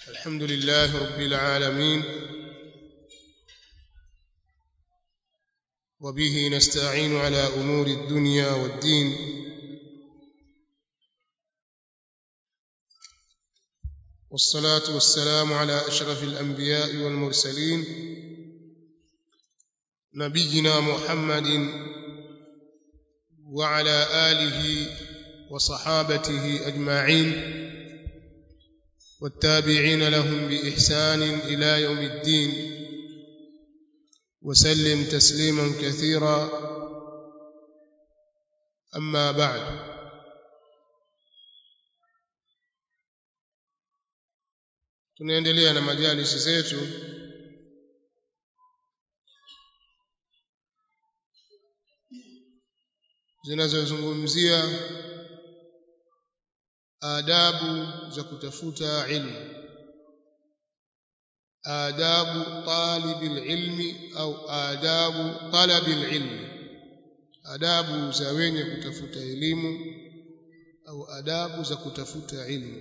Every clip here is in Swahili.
الحمد لله رب العالمين وبه نستعين على امور الدنيا والدين والصلاه والسلام على اشرف الانبياء والمرسلين نبينا محمد وعلى اله وصحابته اجمعين والتابعين لهم باحسان الى يوم الدين وسلم تسليما كثيرا اما بعد tunaendelea na majalisi zetu zinazozungumzia adabu za kutafuta ilmu adabu talibil ilmi au adabu talabil ilmi adabu za wenye kutafuta elimu au adabu za kutafuta ilmu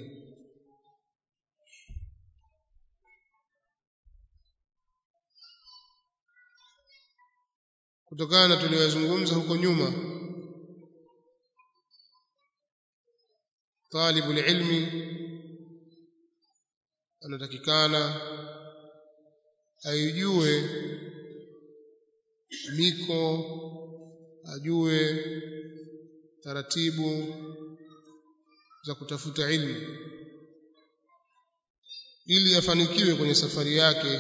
kutokana na tuliyozungumza huko nyuma talibul ilmi anatakikana aijue miko ajue taratibu za kutafuta ilmu ili afanikiwe kwenye safari yake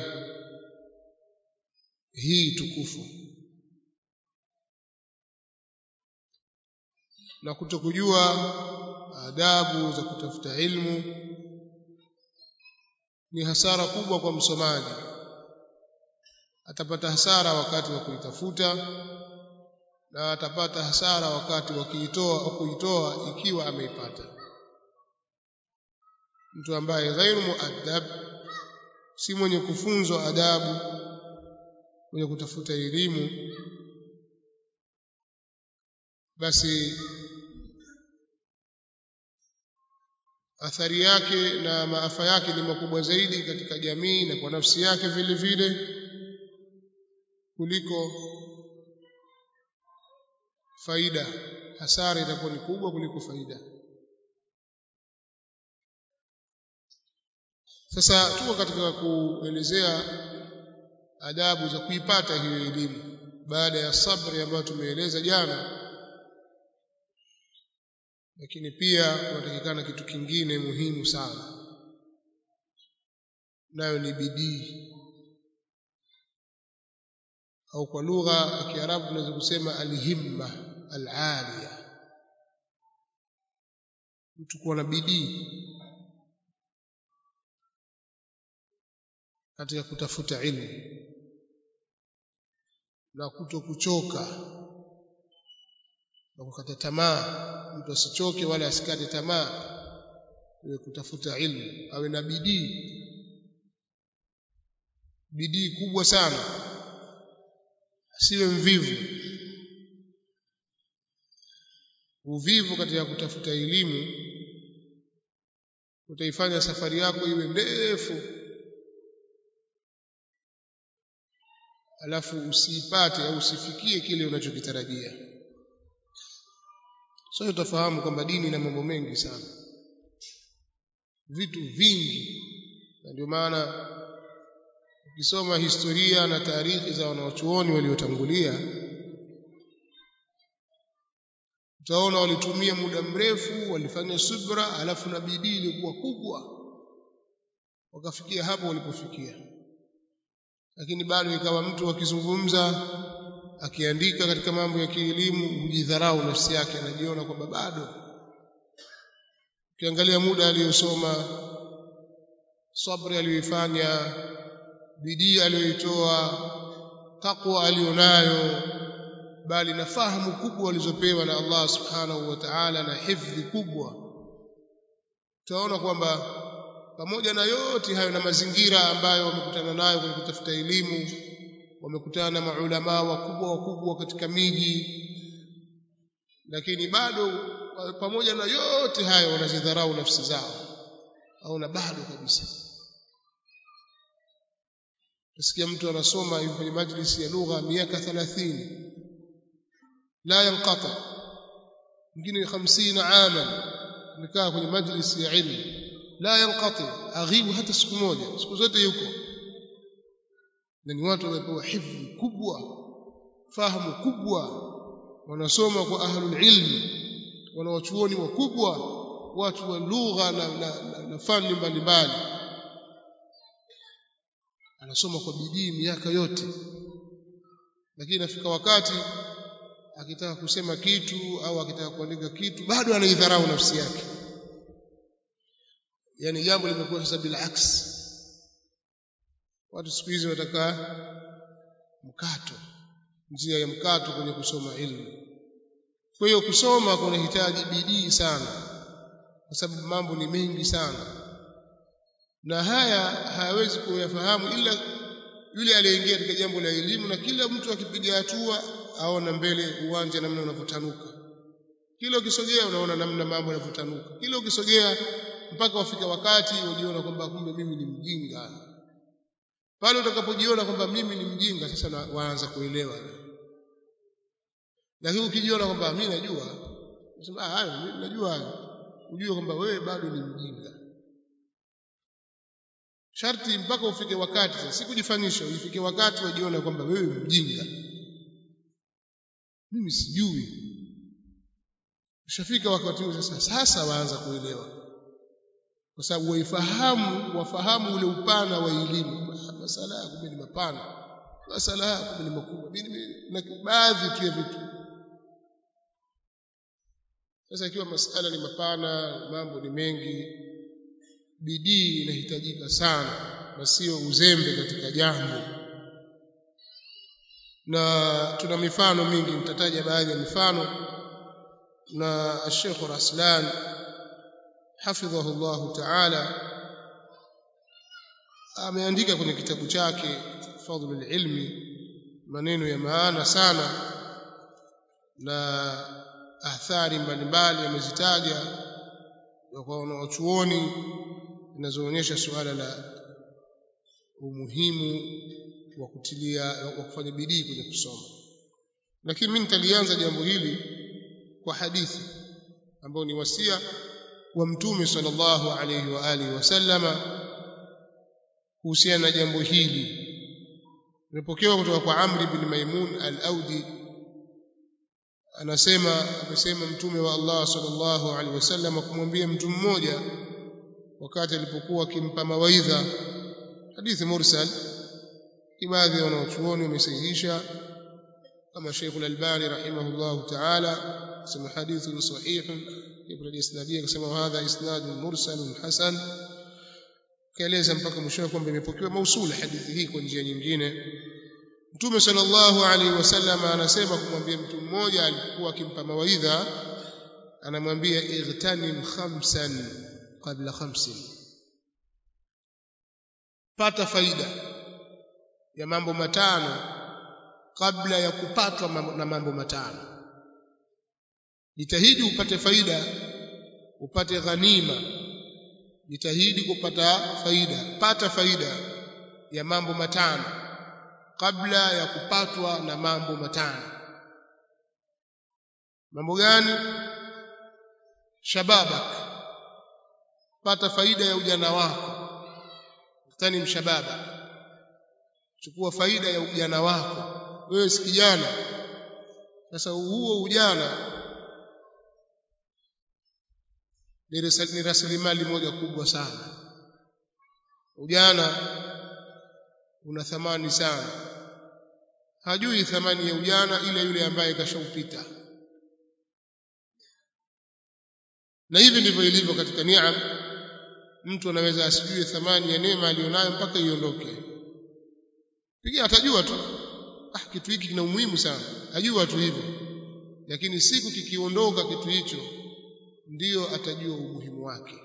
hii tukufu na kutokujua adabu za kutafuta ilmu ni hasara kubwa kwa msomaji atapata hasara wakati wa kuitafuta na atapata hasara wakati wa kuitoa au kuitoa ikiwa ameipata mtu ambaye ghairu muaddab si mwenye kufunzwa adabu mwenye kutafuta elimu basi athari yake na maafa yake ni makubwa zaidi katika jamii na kwa nafsi yake vile vile kuliko faida hasara itakuwa ni kubwa kuliko faida sasa tuko katika kuelezea adabu za kuipata hiyo elimu baada ya sabri ambayo tumeeleza jana lakini pia kunatakikana kitu kingine muhimu sana nayo ni bidii au kwa lugha ya Kiarabu tunaweza kusema alhimma alaliya mtu kuwa na bidii katika kutafuta ilmu na kuto kuchoka na kukata tamaa mtu asichoke wala asikate tamaa iwe kutafuta ilmu awe na bidii bidii kubwa sana asiwe mvivu uvivu katika kutafuta elimu utaifanya safari yako iwe ndefu alafu usiipate au usifikie kile unachokitarajia sasa utafahamu kwamba dini ina mambo mengi sana vitu vingi na ndio maana ukisoma historia na taarikhi za wanaochuoni waliotangulia utaona walitumia muda mrefu walifanya subra alafu na bidii ilikuwa kubwa wakafikia hapo walipofikia lakini bado ikawa mtu akizungumza akiandika katika mambo ya kielimu hujidharau nafsi yake anajiona kwamba bado ukiangalia muda aliyosoma sabri aliyoifanya bidii aliyoitoa takwa aliyonayo bali na fahamu kubwa alizopewa na Allah subhanahu wa ta'ala na hifdhi kubwa utaona kwamba pamoja na yote hayo na mazingira ambayo wamekutana nayo kwenye kutafuta elimu wamekutana na maulama wakubwa wakubwa katika miji lakini bado pamoja na yote hayo wanazidharau nafsi zao au na bado kabisa Tusikia mtu anasoma yuko kwenye majlisi ya lugha miaka 30 la yanqata mwingine 50 ama amekaa kwenye majlisi ya ilmu la yanqati aghibu hata siku moja siku zote yuko na ni watu wamepewa hifdhi kubwa fahamu kubwa wanasoma kwa ahlul ilmi wanawachuoni wakubwa watu wa lugha na, na, na, na fani mbalimbali anasoma kwa bidii miaka yote lakini inafika wakati akitaka kusema kitu au akitaka kuandika kitu bado anaidharau nafsi yake yani jambo limekuwa sasa bila aksi watu siku hizi wataka mkato njia ya mkato kwenye kusoma ilmu kwa hiyo kusoma kunahitaji bidii sana kwa sababu mambo ni mengi sana na haya hayawezi kuyafahamu ila yule aliyeingia katika jambo la elimu na kila mtu akipiga hatua aona mbele uwanja namna unavyotanuka kila ukisogea unaona namna mambo yanavyotanuka kila ukisogea mpaka wafika wakati ujiona kwamba kumbe mimi ni mjinga pale utakapojiona kwamba mimi ni mjinga sasa na, waanza kuelewa lakini ukijiona kwamba mimi najua unasema ah hayo mimi najua hayo ujue kwamba wewe bado ni mjinga sharti mpaka ufike wakati sasa sikujifanyisha ufike wakati wajiona kwamba wewe mjinga mimi sijui ushafika wakati huo sasa sasa waanza kuelewa kwa sababu waifahamu wafahamu ule upana wa elimu masala ya kumbe ni mapana masala ya kumbe ni makubwa na baadhi tu ya vitu sasa ikiwa masala ni mapana mambo ni mengi bidii inahitajika sana na sio uzembe katika jambo na tuna mifano mingi nitataja baadhi ya mifano na Sheikh Raslan hafidhahu Allah Ta'ala ameandika kwenye kitabu chake Fadhlul Ilmi maneno ya maana sana na athari mbalimbali amezitaja kwa wanachuoni zinazoonyesha suala la umuhimu wa kutilia wa kufanya bidii kwenye kusoma lakini mimi nitalianza jambo hili kwa hadithi ambayo ni wasia wa mtume sallallahu alayhi wa alihi wasallama kuhusiana na jambo hili imepokewa kutoka kwa Amr bin Maimun al-Audi anasema amesema mtume wa Allah sallallahu alaihi wasallam kumwambia mtu mmoja wakati alipokuwa akimpa mawaidha hadithi mursal baadhi ya wanachuoni wamesahihisha kama Sheikh al-Albani rahimahullah ta'ala sema hadithun sahih ibn al-isnadiyya akasema hadha isnadun mursal hasan kaeleza mpaka mwisho kwamba imepokewa mausula hadithi hii kwa njia nyingine Mtume sallallahu alaihi wasallam anasema kumwambia mtu mmoja alikuwa akimpa mawaidha anamwambia igtanim khamsan qabla khamsin pata faida ya mambo matano kabla ya kupatwa na mambo matano jitahidi upate faida upate ghanima jitahidi kupata faida pata faida ya mambo matano kabla ya kupatwa na mambo matano mambo gani shababak pata faida ya ujana wako tani mshababa chukua faida ya ujana wako wewe si kijana sasa huo ujana ni rasilimali moja kubwa sana ujana una thamani sana hajui thamani ya ujana ile yule ambaye kashaupita na hivi ndivyo ilivyo katika niam mtu anaweza asijue thamani ya neema aliyonayo mpaka iondoke pigia atajua tu ah kitu hiki kina umuhimu sana ajua tu hivyo lakini siku kikiondoka kitu hicho ndiyo atajua umuhimu wake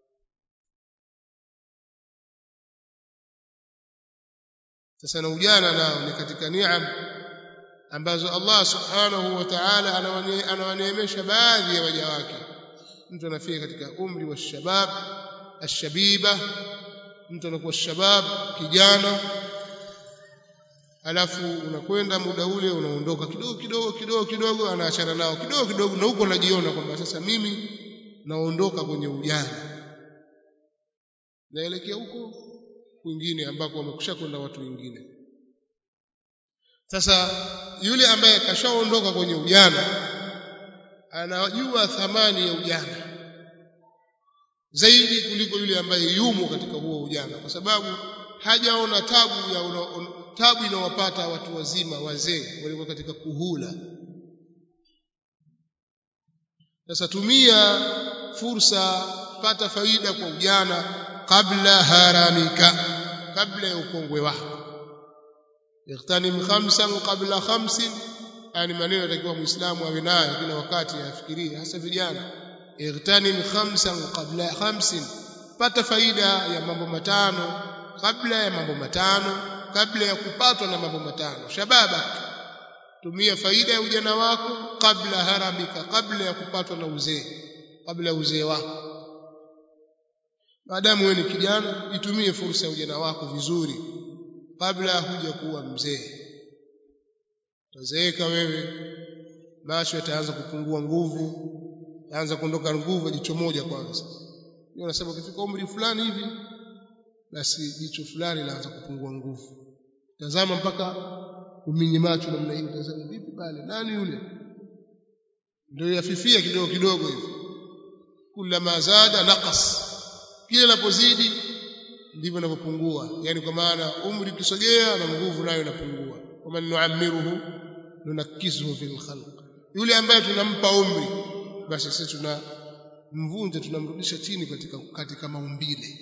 sasa na ujana nao ni katika niam ambazo Allah subhanahu wa ta'ala anawaneemesha baadhi ya waja wake mtu anafika katika umri wa shabab ashabiba mtu anakuwa shabab kijana alafu unakwenda muda ule unaondoka kidogo kidogo kidogo kidogo anaachana nao kidogo kidogo na huko anajiona kwamba sasa mimi naondoka kwenye ujana naelekea huko kwingine ambako wamekusha kwenda watu wengine sasa yule ambaye kashaondoka kwenye ujana anajua thamani ya ujana zaidi kuliko yule ambaye yumo katika huo ujana kwa sababu hajaona tabu ya una, un, tabu inawapata watu wazima wazee walikuwa katika kuhula sasa tumia fursa pata faida kwa ujana kabla haramika kabla ya ukongwe wako ightanim khamsan qabla khamsin yani maneno yatakiwa muislamu awe nayo kila wakati afikirie hasa vijana ightanim khamsan qabla khamsin pata faida ya mambo matano kabla ya mambo matano kabla ya kupatwa na mambo matano shababa tumia faida ya ujana wako kabla haramika kabla ya kupatwa na uzee kabla ya uzee wako maadamu wewe ni kijana itumie fursa ya ujana wako vizuri kabla huja kuwa mzee utazeeka wewe macho yataanza kupungua nguvu yaanza kuondoka nguvu jicho moja kwanza hiyo unasema ukifika umri fulani hivi basi jicho fulani laanza kupungua nguvu tazama mpaka uminye macho namna hiyo tazama vipi pale nani yule ndio yafifia kidogo kidogo hivi kulama zada naqas kile linapozidi ndivyo inavyopungua yani kwa maana umri ukisogea na nguvu nayo inapungua kama nuamiruhu nunakisuhu fil khalq yule ambaye tunampa umri basi sisi tuna mvunja tunamrudisha chini katika katika maumbile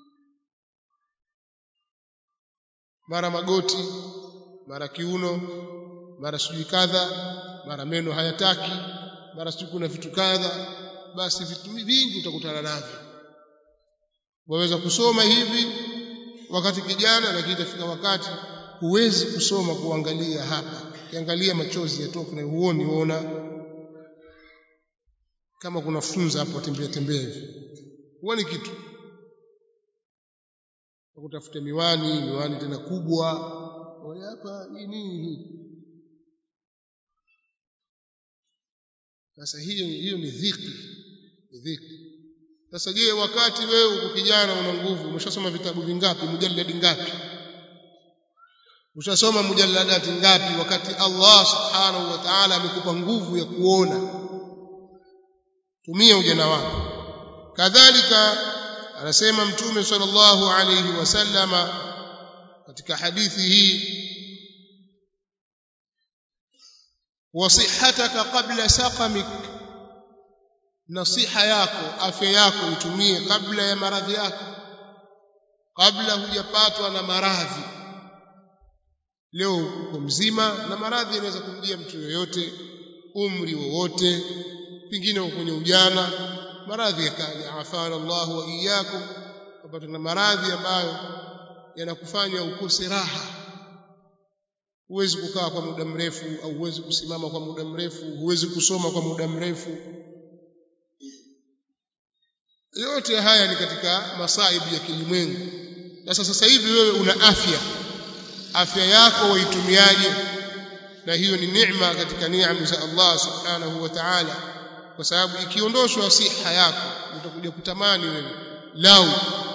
mara magoti mara kiuno mara sijui kadha mara meno hayataki mara sijui kuna vitu kadha basi vitu vingi utakutana navyo waweza kusoma hivi wakati kijana lakini itafika wakati huwezi kusoma kuangalia hapa kiangalia machozi yatoka na huoni uona kama kuna funza hapo tembea tembea hivi huoni kitu kutafuta miwani miwani tena kubwa hapa nini hii sasa hiyo hiyo ni dhiki ni dhiki sasa je wakati wewe uko kijana una nguvu umeshasoma vitabu vingapi mujalladi ngapi ushasoma mujalladati ngapi wakati Allah subhanahu wa ta'ala amekupa nguvu ya kuona tumia ujana wako kadhalika anasema mtume sallallahu alayhi wasallama katika hadithi hii wasihataka qabla saqamik nasiha yako afya yako itumie kabla ya maradhi yako kabla hujapatwa na maradhi leo uko mzima na maradhi yanaweza kumjia mtu yoyote umri wowote pengine uko kwenye ujana maradhi yakaja afana Allah wa iyyakum kupata na maradhi ambayo yanakufanya ukose raha huwezi kukaa kwa muda mrefu au huwezi kusimama kwa muda mrefu huwezi kusoma kwa muda mrefu yote haya ni katika masaibu ya kilimwengu sasa sasa hivi wewe una afya afya yako waitumiaje na hiyo ni neema katika neema za Allah subhanahu wa ta'ala kwa sababu ikiondoshwa siha yako utakuja kutamani wewe lau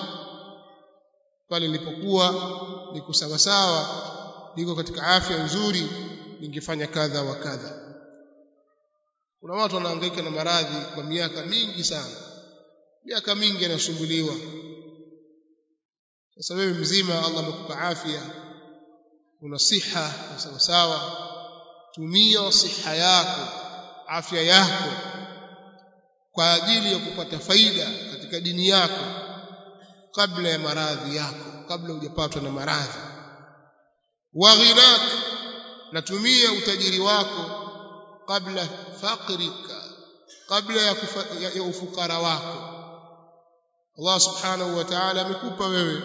pale nilipokuwa niko sawa sawa niko katika afya nzuri ningefanya kadha wa kadha kuna watu wanahangaika na maradhi kwa miaka mingi sana miaka mingi anasumbuliwa sasa wewe mzima Allah amekupa afya una siha sawa sawa tumia siha yako afya yako kwa ajili ya kupata faida katika dini yako kabla ya maradhi yako kabla hujapatwa na maradhi wa ghinak natumia utajiri wako kabla faqrika kabla ya, kufa, ya, ya ufukara wako Allah subhanahu wa ta'ala amekupa wewe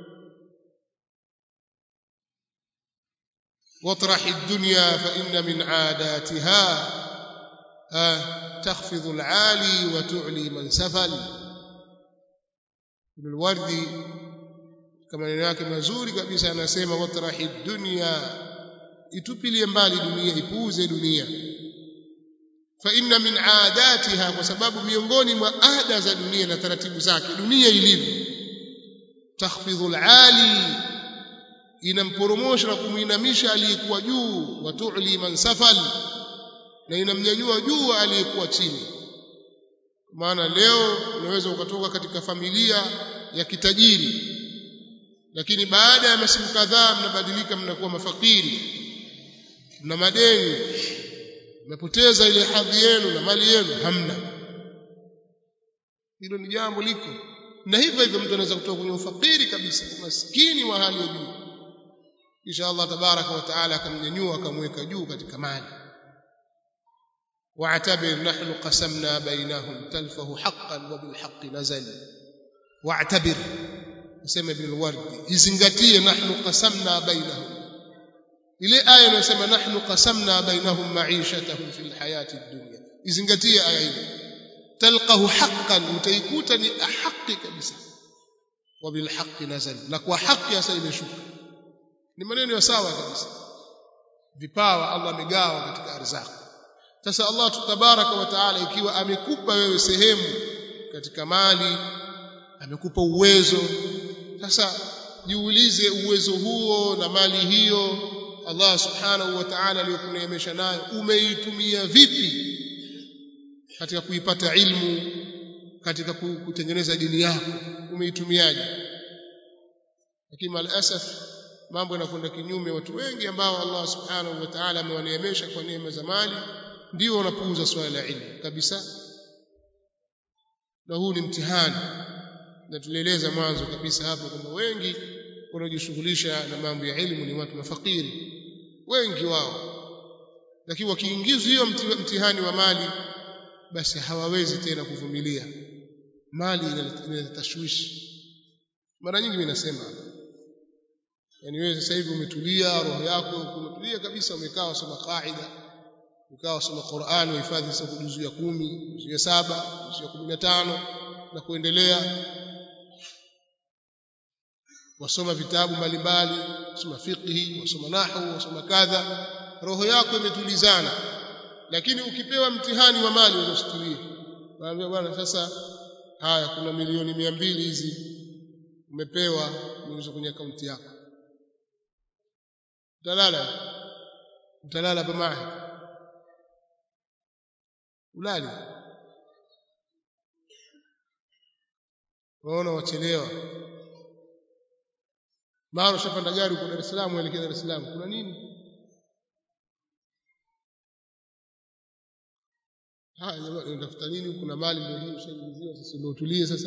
واطرح الدنيا فإن من عاداتها تخفض العالي وتعلي من سفل ابن الوردي كما neno yake mazuri kabisa anasema watrahi dunya itupilie mbali dunia ipuuze dunia fa inna min aadatiha kwa sababu miongoni mwa ada za dunia na taratibu zake dunia ilivyo takhfidhu alali inamporomosha na kumuinamisha aliyekuwa juu wa tu'li man safal na inamnyanyua juu aliyekuwa chini maana leo unaweza ukatoka katika familia ya kitajiri lakini baada ya masiku kadhaa mnabadilika mnakuwa mafakiri mna madeni mmepoteza ile hadhi yenu na mali yenu hamna hilo ni jambo liko na hivyo hivyo mtu anaweza kutoka kwenye ufakiri kabisa umaskini wa hali ya juu kisha Allah tabaraka wa taala akamnyanyua akamweka juu katika mali واعتبر نحن قسمنا بينهم تلفه حقا وبالحق نزل واعتبر اسمع ابن الورد izingatie nahnu qasamna bainahum ile aya inayosema nahnu qasamna bainahum ma'ishatahum fil hayati dunya izingatie aya ile talqahu haqqan utaikuta ni haki kabisa wa bil haqqi nazal na kwa haki hasa imeshuka ni maneno ya sawa kabisa vipawa Allah amegawa katika arzaki sasa Allah tabaraka wa taala ikiwa amekupa wewe sehemu katika mali amekupa uwezo sasa jiulize uwezo huo na mali hiyo Allah subhanahu wa ta'ala aliyokuneemesha nayo umeitumia vipi katika kuipata ilmu katika kutengeneza dini yako umeitumiaje lakini malasaf mambo yanakwenda kinyume watu wengi ambao Allah subhanahu wa ta'ala amewaneemesha kwa neema za mali ndio wanapuuza swala la ilmu kabisa na huu ni mtihani na tulieleza mwanzo kabisa hapo kwamba wengi wanaojishughulisha na mambo ya elimu ni watu mafakiri wengi wao lakini wakiingizwa hiyo mtihani wa mali basi hawawezi tena kuvumilia mali inaleta tashwishi mara nyingi mimi nasema yani wewe sasa hivi umetulia roho yako umetulia kabisa umekaa usoma qaida ukawa soma Qur'an uhifadhi sasa juzu ya kumi juzu ya saba juzu ya kumi na tano na kuendelea wasoma vitabu mbalimbali wasoma fiqhi wasoma nahwu wasoma kadha roho yako imetulizana lakini ukipewa mtihani wa mali unasitulia waambia bwana sasa haya kuna milioni mia mbili hizi umepewa niuze kwenye akaunti yako utalala utalala pamoja ulali waona wachelewa mara ushapanda gari uko Dar es Salaam uelekea Dar es Salaam kuna nini haya jamaa unatafuta nini kuna mali ndio hii ushaingiziwa sasa ndio utulie sasa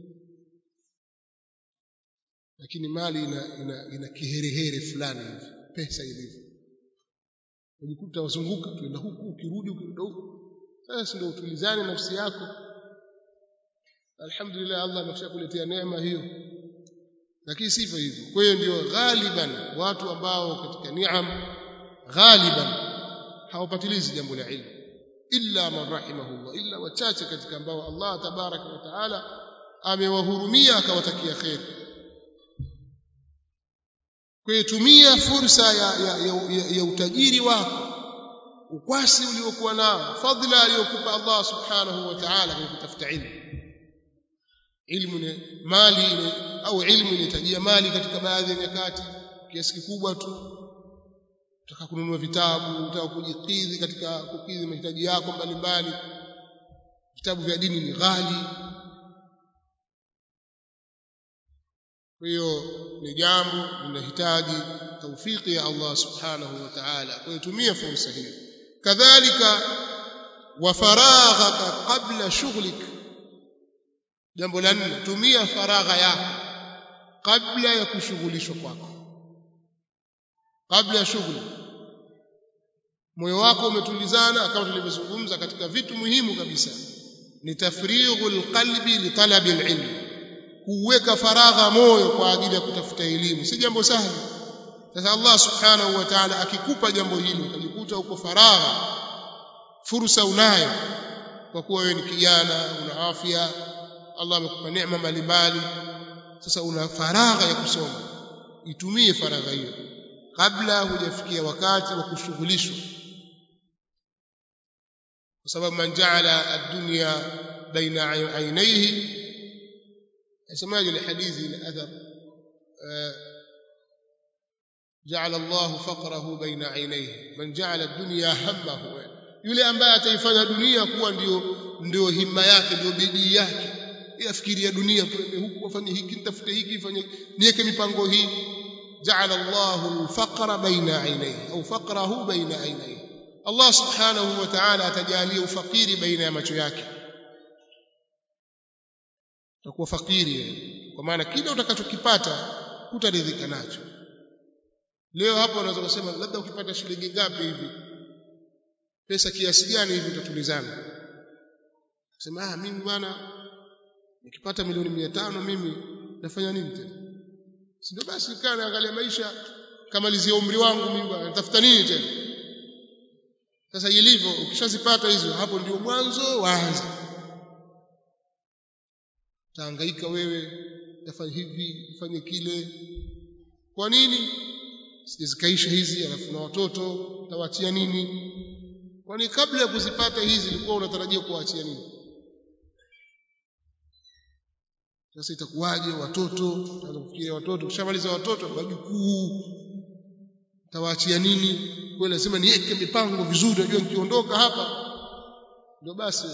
lakini mali ina ina, ina kiherehere fulani hivi pesa ilivyo unajikuta wazunguka tuenda huku ukirudi ukirudi huku sasa ndio utulizane nafsi yako alhamdulillah Allah ameshakuletea neema hiyo lakini sivyo hivyo kwa hiyo ndio ghaliban watu ambao katika ni'am ghaliban hawapatilizi jambo la ilmu illa man rahimahullah illa wachache katika ambao Allah tabaraka wa taala amewahurumia akawatakia kheri kwa tumia fursa ya, ya, ya, ya, ya utajiri wako ukwasi uliokuwa nao fadhila aliyokupa Allah subhanahu wa ta'ala kwa kutafuta ilmu ilmu ni mali ni, au ilmu inahitajia mali katika baadhi ya nyakati kiasi kikubwa tu utaka kununua vitabu utaka kujikidhi katika kukidhi mahitaji yako mbalimbali vitabu vya dini ni ghali kwa hiyo ni jambo linahitaji taufiki ya Allah subhanahu wa ta'ala kwa hiyo tumia fursa hiyo kadhalika wa faraghaka qabla shughlik jambo la nne tumia faragha yako kabla ya kushughulishwa kwako kabla ya shughuli moyo wako umetulizana kama tulivyozungumza katika vitu muhimu kabisa ni tafrighul qalbi li talabi alilm kuweka faragha moyo kwa ajili ya kutafuta elimu si jambo sahli sasa Allah subhanahu wa ta'ala akikupa jambo hili ukajikuta uko faragha fursa unayo kwa kuwa wewe ni kijana una afya Allah amekupa neema mbalimbali sasa una faragha ya kusoma itumie faragha hiyo kabla hujafikia wakati wa kushughulishwa kwa sababu man jaala ad-dunya baina aynayhi asemaje ile hadithi ile athar جعل الله فقره بين عينيه من جعل الدنيا همه yule ambaye ataifanya dunia kuwa ndio ndio himma yake ndio bidii yake yafikiria dunia twende huku afanye hiki nitafute hiki fanye niweke mipango hii ja'ala Allahu al-faqra baina aynayhi au faqrahu baina aynayhi Allah subhanahu wa ta'ala atajalia ufakiri baina ya macho yake utakuwa fakiri kwa maana kile utakachokipata hutaridhika nacho leo hapo unaweza kusema labda ukipata shilingi ngapi hivi pesa kiasi gani hivi utatulizana sema ah mimi bwana nikipata milioni mia tano mimi nafanya nini tena si ndio basi kaa naangalia maisha kamalizia umri wangu mimi bwana natafuta nini tena sasa ilivyo ukishazipata hizo hapo ndio mwanzo waanza tahangaika wewe tafanya hivi fanye kile kwa nini sijazikaisha hizi alafu na watoto tawaachia nini kwani kabla ya kuzipata hizi ilikuwa unatarajia kuwaachia nini sasa itakuwaje watoto utaanza kufikiria watoto kishamaliza watoto wajukuu tawaachia nini kwa lazima niweke mipango vizuri najua nikiondoka hapa ndio basi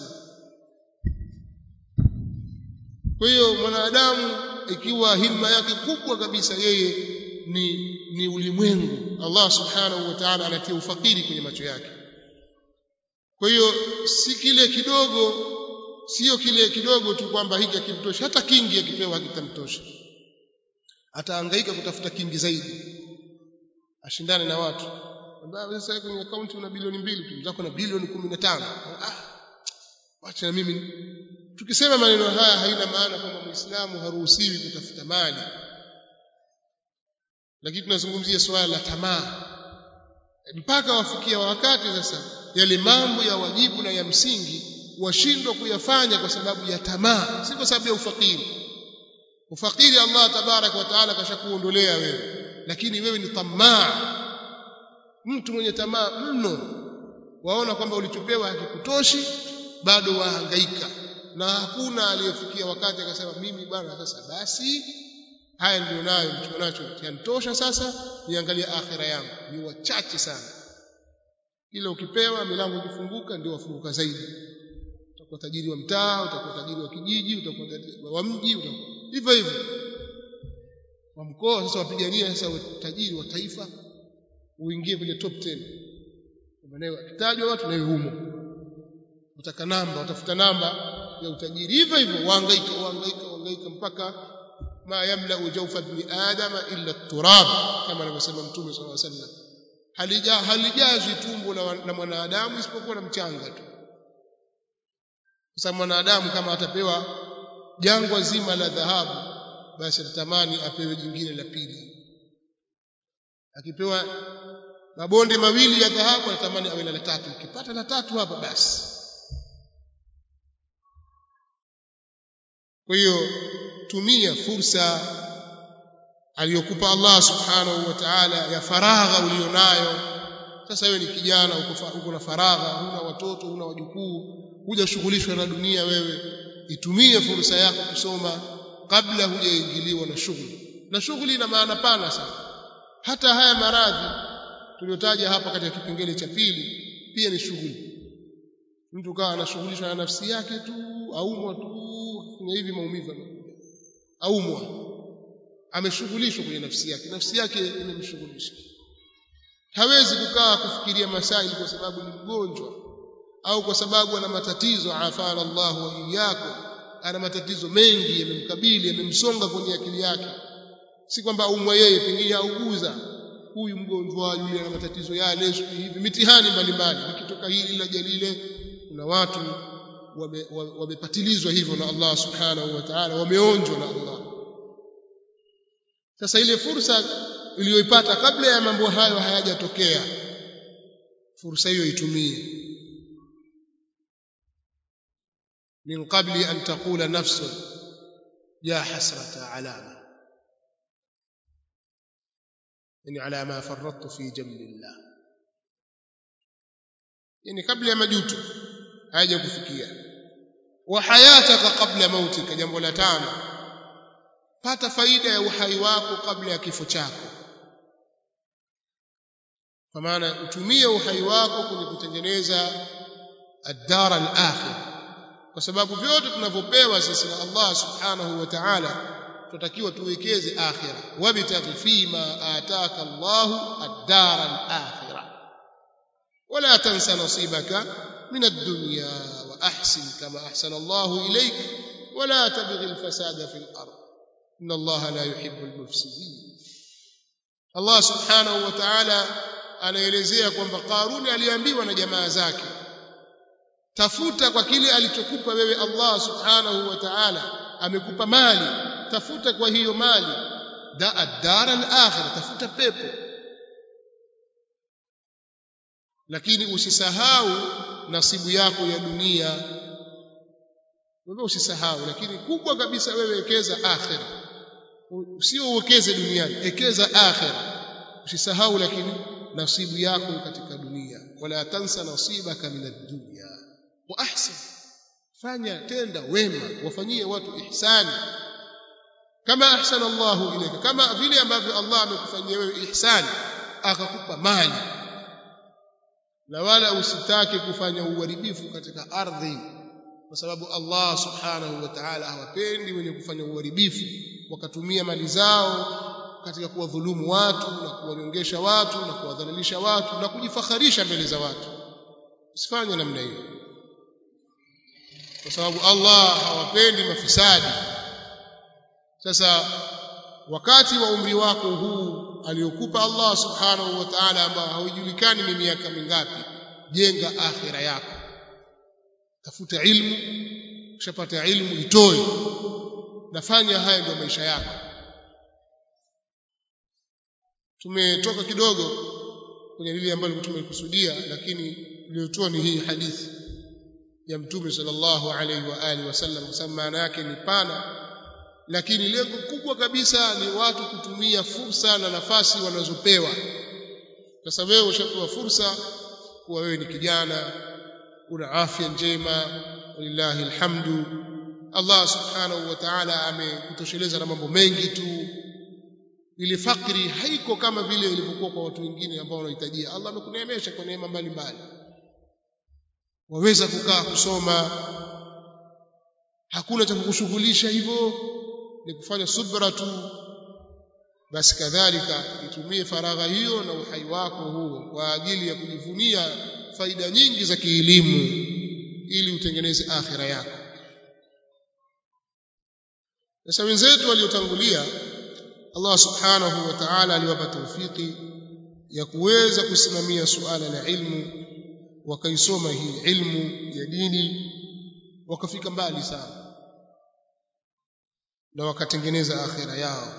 kwa hiyo mwanadamu ikiwa himma yake kubwa kabisa yeye ni ni ulimwengu Allah subhanahu wa ta'ala anatia ufakiri kwenye macho yake kwa hiyo si kile kidogo sio kile kidogo tu kwamba hiki hakimtoshi hata kingi akipewa hakitamtosha atahangaika kutafuta kingi zaidi ashindane na watu ambao sasa kwenye akaunti una bilioni mbili tu zako na bilioni 15 ah wacha na mimi tukisema maneno haya haina maana kwamba muislamu haruhusiwi kutafuta mali lakini tunazungumzia swala la tamaa mpaka wafikia wakati sasa yale mambo ya wajibu na ya msingi washindwa kuyafanya kwa sababu ya tamaa si kwa sababu ya ufakiri ufakiri Allah tabarak wa taala kashakuondolea wewe lakini wewe ni tamaa mtu mwenye tamaa mno waona kwamba ulichopewa hakikutoshi bado wahangaika na hakuna aliyefikia wakati akasema mimi bwana sasa basi haya ndio nayo mtu nacho yanitosha sasa niangalie akhira yangu ni wachache sana ila ukipewa milango ikifunguka ndio wafunguka zaidi utakuwa tajiri wa mtaa utakuwa tajiri wa kijiji utakuwa tajiri wa mji hivyo hivyo wa mkoa sasa wapigania sasa tajiri wa taifa uingie kwenye top 10 maana akitajwa watu na humo utaka namba utafuta namba ya utajiri hivyo hivyo wahangaika wahangaika wahangaika mpaka ma yamla jawfa ibn adama illa turab kama anavyosema mtume sallallahu alaihi wasallam halija halijazi tumbo la mwanadamu isipokuwa na mchanga tu sasa mwanadamu kama atapewa jangwa zima la dhahabu basi atatamani apewe jingine la pili akipewa mabonde mawili ya dhahabu anatamani awe na la tatu ukipata la tatu hapa basi kwa hiyo tumia fursa aliyokupa Allah subhanahu wa ta'ala ya faragha ulionayo sasa wewe ni kijana uko na faragha huna watoto huna wajukuu hujashughulishwa na dunia wewe itumie fursa yako kusoma kabla hujaingiliwa na shughuli na shughuli ina maana pana sana hata haya maradhi tuliyotaja hapa katika kipengele cha pili pia ni shughuli mtu kawa anashughulishwa na nafsi yake tu aumwa tu kufanya hivi maumivu yanakuja aumwa ameshughulishwa kwenye nafsi yake nafsi yake imemshughulisha hawezi kukaa kufikiria masaili kwa sababu ni mgonjwa au kwa sababu ana matatizo afana Allah wa iyyakum ana matatizo mengi yamemkabili yamemsonga kwenye akili yake si kwamba aumwa yeye pengine auguza huyu mgonjwa yule ana matatizo yale hivi mitihani mbalimbali ikitoka hili la jalile kuna watu wamepatilizwa hivyo na Allah subhanahu wa ta'ala wameonjwa na Allah sasa ile fursa uliyoipata kabla ya mambo hayo hayajatokea fursa hiyo itumie من قبل أن تقول نفس يا حسرة على ما yani ala ma farrattu fi jambillah yani kabla ya majuto haja kufikia wa hayataka kabla mautika jambo la tano pata faida ya uhai wako kabla ya kifo chako kwa maana utumie uhai wako kwenye kutengeneza ad-dar al-akhir kwa sababu vyote tunavyopewa sisi na Allah subhanahu wa ta'ala tunatakiwa tuwekeze akhira wabtaghi fima ataka Allah ad-dar al-akhirah ولا تنس نصيبك من الدنيا وأحسن كما أحسن الله إليك ولا تبغ الفساد في الأرض إن الله لا يحب المفسدين الله سبحانه وتعالى anaelezea kwamba Karuni aliambiwa na jamaa zake tafuta kwa kile alichokupa wewe Allah subhanahu wa ta'ala amekupa mali tafuta kwa hiyo mali da ad-dar al-akhirah tafuta pepo lakini usisahau nasibu yako ya dunia wewe usisahau lakini kubwa kabisa wewe wekeza akhira usio uwekeze duniani ekeza akhira usisahau lakini nasibu yako katika dunia wala tansa nasibaka min ad-dunya wa ahsin fanya tenda wema wafanyie watu ihsani kama ahsana Allah ilayka kama vile ambavyo Allah amekufanyia wewe ihsani akakupa mali na wala usitake kufanya uharibifu katika ardhi kwa sababu Allah subhanahu wa ta'ala hawapendi wenye kufanya uharibifu wakatumia mali zao katika kuwadhulumu watu na kuwanyongesha watu na kuwadhalilisha watu na kujifakharisha mbele za watu usifanye namna hiyo kwa sababu Allah hawapendi mafisadi sasa wakati wa umri wako huu aliokupa Allah subhanahu wa ta'ala ambao haujulikani ni miaka mingapi jenga akhira yako tafuta ilmu ukishapata ilmu itoe nafanya haya ndio maisha yako tumetoka kidogo kwenye lile ambalo tumekusudia lakini iliyotoa ni hii hadithi ya mtume sallallahu alaihi wa alihi wasallam kwa sababu maana yake ni pana lakini lengo kubwa kabisa ni watu kutumia fursa na nafasi wanazopewa sasa wewe ushapewa fursa kuwa wewe ni kijana una afya njema walillahi alhamdu Allah subhanahu wa ta'ala amekutosheleza na mambo mengi tu ile fakri haiko kama vile ilivyokuwa kwa watu wengine ambao wanahitajia Allah amekuneemesha kwa neema mbalimbali waweza kukaa kusoma hakuna cha kukushughulisha hivyo ni kufanya subra tu basi kadhalika itumie faragha hiyo na uhai wako huo kwa ajili ya kujivunia faida nyingi za kielimu ili utengeneze akhira yako sasa wenzetu waliotangulia Allah subhanahu wa ta'ala aliwapa tawfiki ya kuweza kusimamia suala la ilmu wakaisoma hii ilmu ya dini wakafika mbali sana na wakatengeneza akhira yao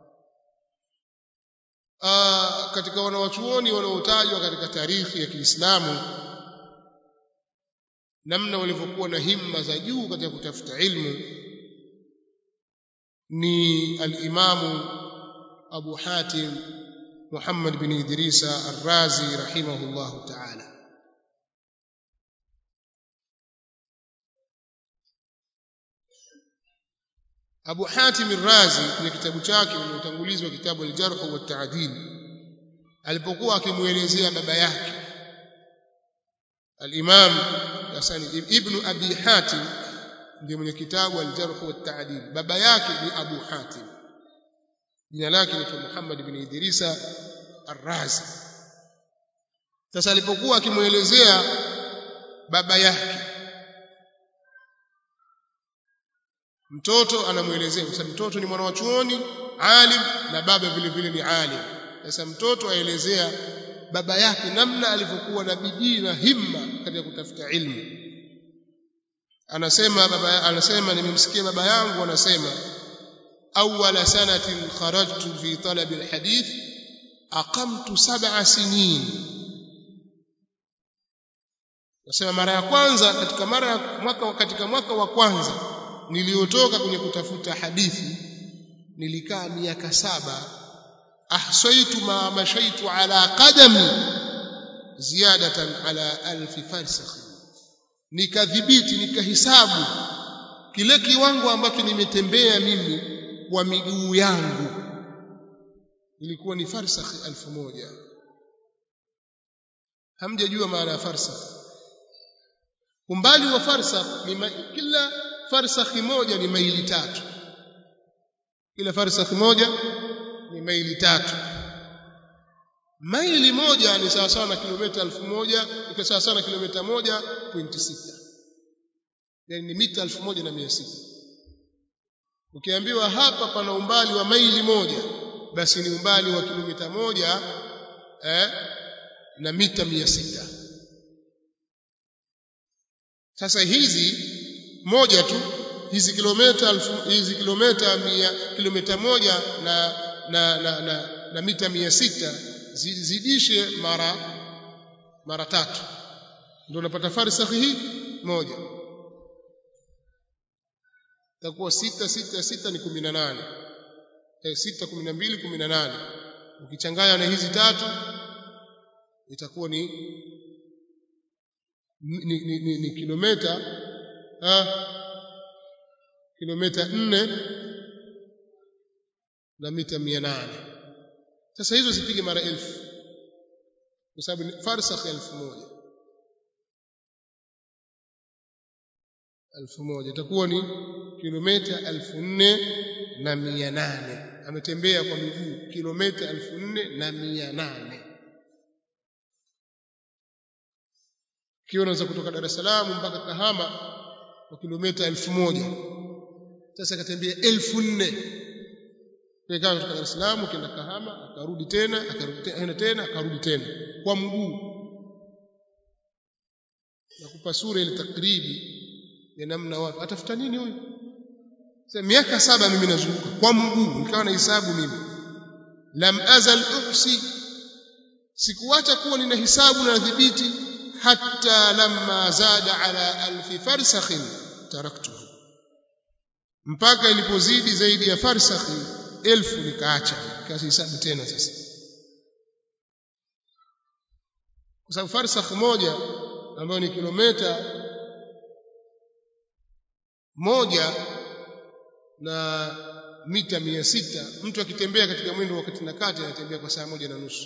Aa, katika wanawachuoni wanaotajwa katika tarikhi ya Kiislamu namna walivyokuwa na himma za juu katika kutafuta ilmu ni al-Imamu Abu Hatim Muhammad bin Idrisa Ar-Razi rahimahullahu ta'ala Abu Hatim Ar-Razi kwenye kitabu chake uliotangulizwa kitabu al-Jarh wa Ta'dil alipokuwa akimuelezea baba yake al-Imam Hasan ibn Abi Hatim ndiye mwenye kitabu al-Jarh wa Ta'dil baba yake ni Abu Hatim jina lake ni Muhammad ibn Idrisa Ar-Razi sasa alipokuwa akimuelezea baba yake mtoto anamuelezea kwa sababu mtoto ni mwana wa chuoni alim na baba vile vile ni alim sasa mtoto aelezea baba yake namna alivyokuwa na bidii na himma katika kutafuta ilmu anasema baba anasema nimemsikia baba yangu anasema awwala sanatin kharajtu fi talab alhadith aqamtu sab'a sinin nasema mara ya kwanza katika mara mwaka katika mwaka wa kwanza niliotoka kwenye kutafuta hadithi nilikaa miaka saba ahsaitu ma mashaitu ala qadami ziyadatan ala alfi farsakh nikadhibiti nikahisabu kile kiwango ambacho nimetembea mimi kwa miguu yangu ilikuwa ni farsakh elfu moja hamjajua maana ya farsakh umbali wa farsakh ni ma, kila farsakh moja ni maili tatu kila farsakh moja ni maili tatu maili moja ni sawa sawa na kilomita elfu moja iko sawa sawa na kilomita moja pointi sita yani ni mita elfu moja na mia sita ukiambiwa hapa pana umbali wa maili moja basi ni umbali wa kilomita moja eh, na mita mia sita sasa hizi moja tu hizi kilomita hizi kilomita mia kilomita moja na na, na, na, na mita mia sita zidishe mara mara tatu ndio unapata farsakhi hii moja itakuwa sita sita sita ni kumi na nane eh, sita kumi na mbili kumi na nane ukichanganya na hizi tatu itakuwa ni ni, ni, ni, ni kilomita ah, kilomita nne na mita mia nane sasa hizo zipige mara elfu kwa sababu ni farsakh elfu moja elfu moja itakuwa ni kilomita elfu nne na mia nane ametembea kwa miguu kilomita elfu nne na mia nane ikiwa unaweza kutoka Dar es Salaam mpaka Kahama kwa kilomita elfu moja sasa akatembea elfu nne Ikawa kutoka Dar es Salaam ukienda Kahama akarudi tena akarudi tena tena akarudi tena kwa mguu nakupa sura ile takribi ya namna watu atafuta nini huyu sasa miaka saba mimi nazunguka kwa mguu nikawa na hisabu mimi lam azal uhsi sikuacha kuwa nina hisabu na dhibiti hatta lamma zada ala alfi farsakhin taraktuhu mpaka ilipozidi zaidi ya farsakhi elfu nikaacha nikahesabu tena sasa kwa sababu farsakh moja ambayo ni kilomita moja na mita mia sita mtu akitembea katika mwendo wa kati na kati anatembea kwa saa moja na nusu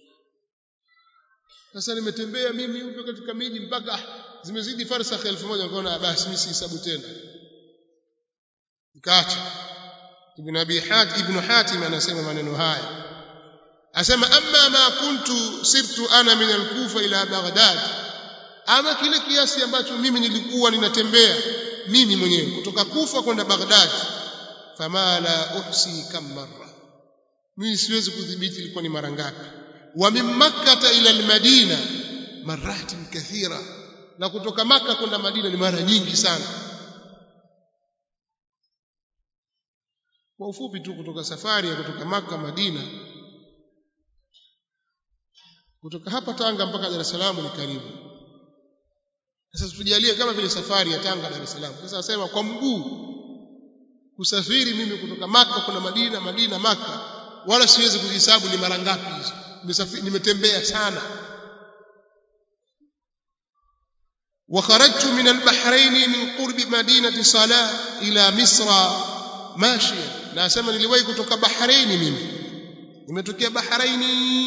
sasa nimetembea mimi huko katika miji mpaka zimezidi farsakh elfu moja nikaona basi mimi sihesabu tena nikaacha ibn abi hatim ibn hatim anasema maneno haya asema amma ma kuntu sirtu ana min al-kufa ila baghdad ama kile kiasi ambacho mimi nilikuwa ninatembea mimi mwenyewe kutoka kufa kwenda baghdad fama la uhsi kam marra mimi siwezi kudhibiti ilikuwa ni mara ngapi wa min makkah ila al-madina maratin kathira na kutoka maka kwenda madina ni mara nyingi sana kwa ufupi tu kutoka safari ya kutoka maka madina kutoka hapa Tanga mpaka Dar es Salaam ni karibu sasa tujalie kama vile safari ya Tanga Dar es Salaam sasa nasema kwa mguu kusafiri mimi kutoka maka kuna Madina Madina maka wala siwezi kuhesabu ni mara ngapi hizo nimetembea sana وخرجت من البحرين من قرب مدينة صلاة إلى مصر ماشيا na asema niliwahi kutoka Bahrain mimi nimetokea Bahraini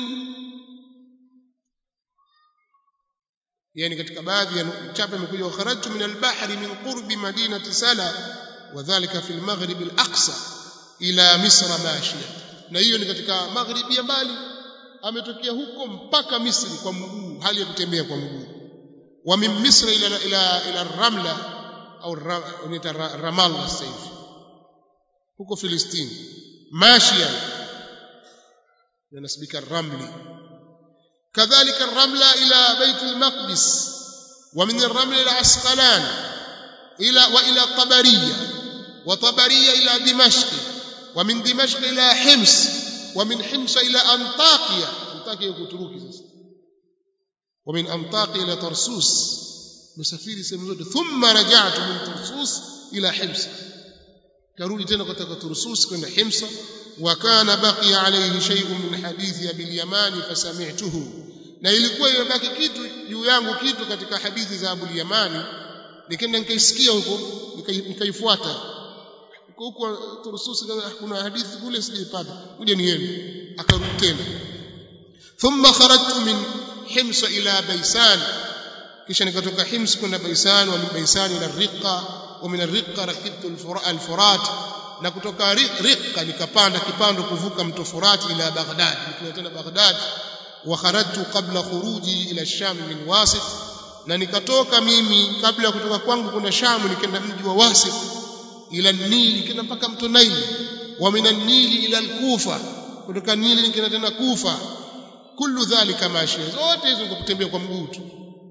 yani katika baadhi ya chapa imekuja wa kharajtu min al-bahri min qurbi madinati sala wadhālika fi al-maghrib al-aqsa ila misra mashia na hiyo ni katika magharibi ya mbali ametokea huko mpaka Misri kwa mguu hali ya kutembea kwa mguu wa min misra ila ila ila ramla au ramallah sasa hivi huko Filistini mashia yanasibika ramli كذلك الرملة إلى بيت المقدس ومن الرمل إلى عسقلان إلى وإلى طبرية وطبرية إلى دمشق ومن دمشق إلى حمص ومن حمص إلى أنطاكيا أنطاكيا كتروكي ومن أنطاكيا إلى طرسوس مسافير سمزود ثم رجعت من طرسوس إلى حمص karudi tena kutoka Tursus kwenda Himsa wa kana baqiya alayhi shay'un min hadithi Abi al-Yamani fasami'tuhu na ilikuwa imebaki kitu juu yangu kitu katika hadithi za Abu al-Yamani nikaenda nikaisikia huko nikaifuata huko huko Tursus kuna hadithi kule sijaipata kuja niende akarudi tena thumma kharajtu min Himsa ila Baisan kisha nikatoka Hims kwenda Baisan wa min Baisan ila Riqa wa min Riqa rakibtu al-Furat na kutoka Riqa nikapanda kipando kuvuka mto Furat ila Baghdad nikiwa tena Baghdad wa kharajtu qabla khuruji ila Sham min Wasit na nikatoka mimi kabla ya kutoka kwangu kwenda Sham nikaenda mji wa Wasit ila Nili nikaenda mpaka mto Naili wa min Nili ila al-Kufa kutoka Nili nikaenda tena Kufa kullu dhalika mashia zote hizo kutembea kwa mguu tu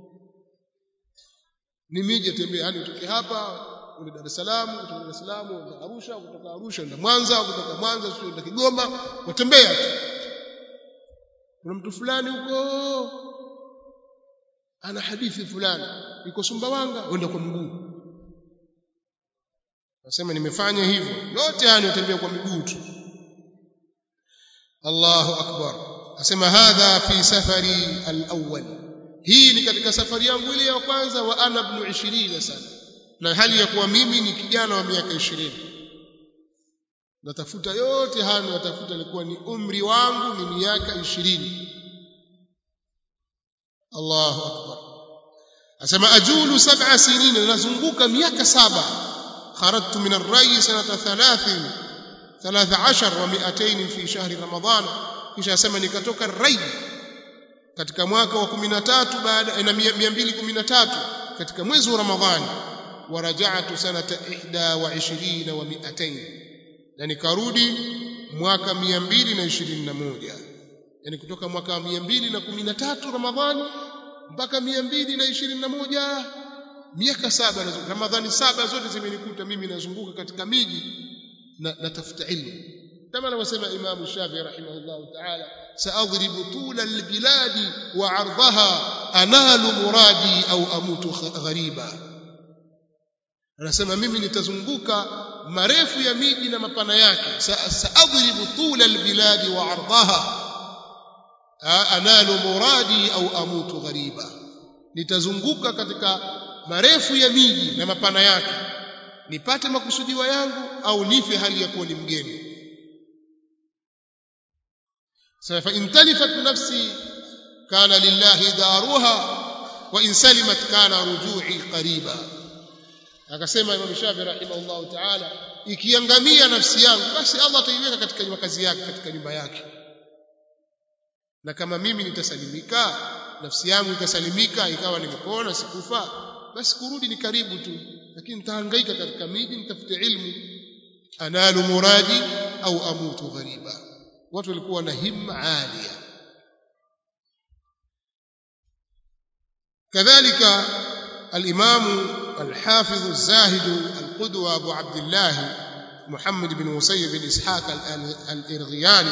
ni miji tembea yani utoke hapa ule Dar es Salaam kutoka Dar es Salaam uende Arusha kutoka Arusha uende Mwanza kutoka Mwanza sio uende Kigoma watembea tu kuna mtu fulani huko ana hadithi fulani iko Sumbawanga uende kwa mguu nasema nimefanya hivyo yote haya nitembea kwa miguu tu Allahu akbar asema hadha fi safari al-awwal hii ni katika safari yangu ile ya kwanza wa ana ibn 20 sana na hali ya kuwa mimi ni kijana wa miaka 20 natafuta yote haya natafuta ilikuwa ni umri wangu ni miaka 20 Allahu akbar asema ajulu sab'a sinin nazunguka miaka saba kharajtu min ar-ray sanata 30 13 wa 200 fi shahri ramadan kisha asema nikatoka Raid katika mwaka wa 13 baada na 213 katika mwezi wa Ramadhani waraja'tu sanata 21 wa 200 na nikarudi mwaka 221 yani kutoka mwaka 213 Ramadhani mpaka 221 miaka saba Ramadhani saba zote zimenikuta mimi nazunguka katika miji na natafuta ilmu كما لو سمع إمام الشافعي رحمه الله تعالى سأضرب طول البلاد وعرضها أنال مرادي أو أموت غريبا anasema mimi nitazunguka marefu ya miji na mapana yake saadribu tula albiladi wa ardaha analu muradi au amutu ghariba nitazunguka katika marefu ya miji na mapana yake nipate makusudiwa yangu au nife hali ya kuwa ni mgeni فإن تلفت نفسي كان لله دارها وإن سلمت كان رجوعي قريبا akasema Imam Shafi rahimahullah ta'ala ikiangamia nafsi yangu basi Allah ataiweka katika makazi yake katika nyumba yake na kama mimi nitasalimika nafsi yangu ikasalimika ikawa nimepona sikufa basi kurudi ni karibu tu lakini nitahangaika katika miji nitafute ilmu analu muradi au amutu ghariba watu walikuwa na himma alia kadhalika الإمام الحافظ الزاهد القدوة أبو عبد الله محمد بن مسيب بن إسحاق الإرغياني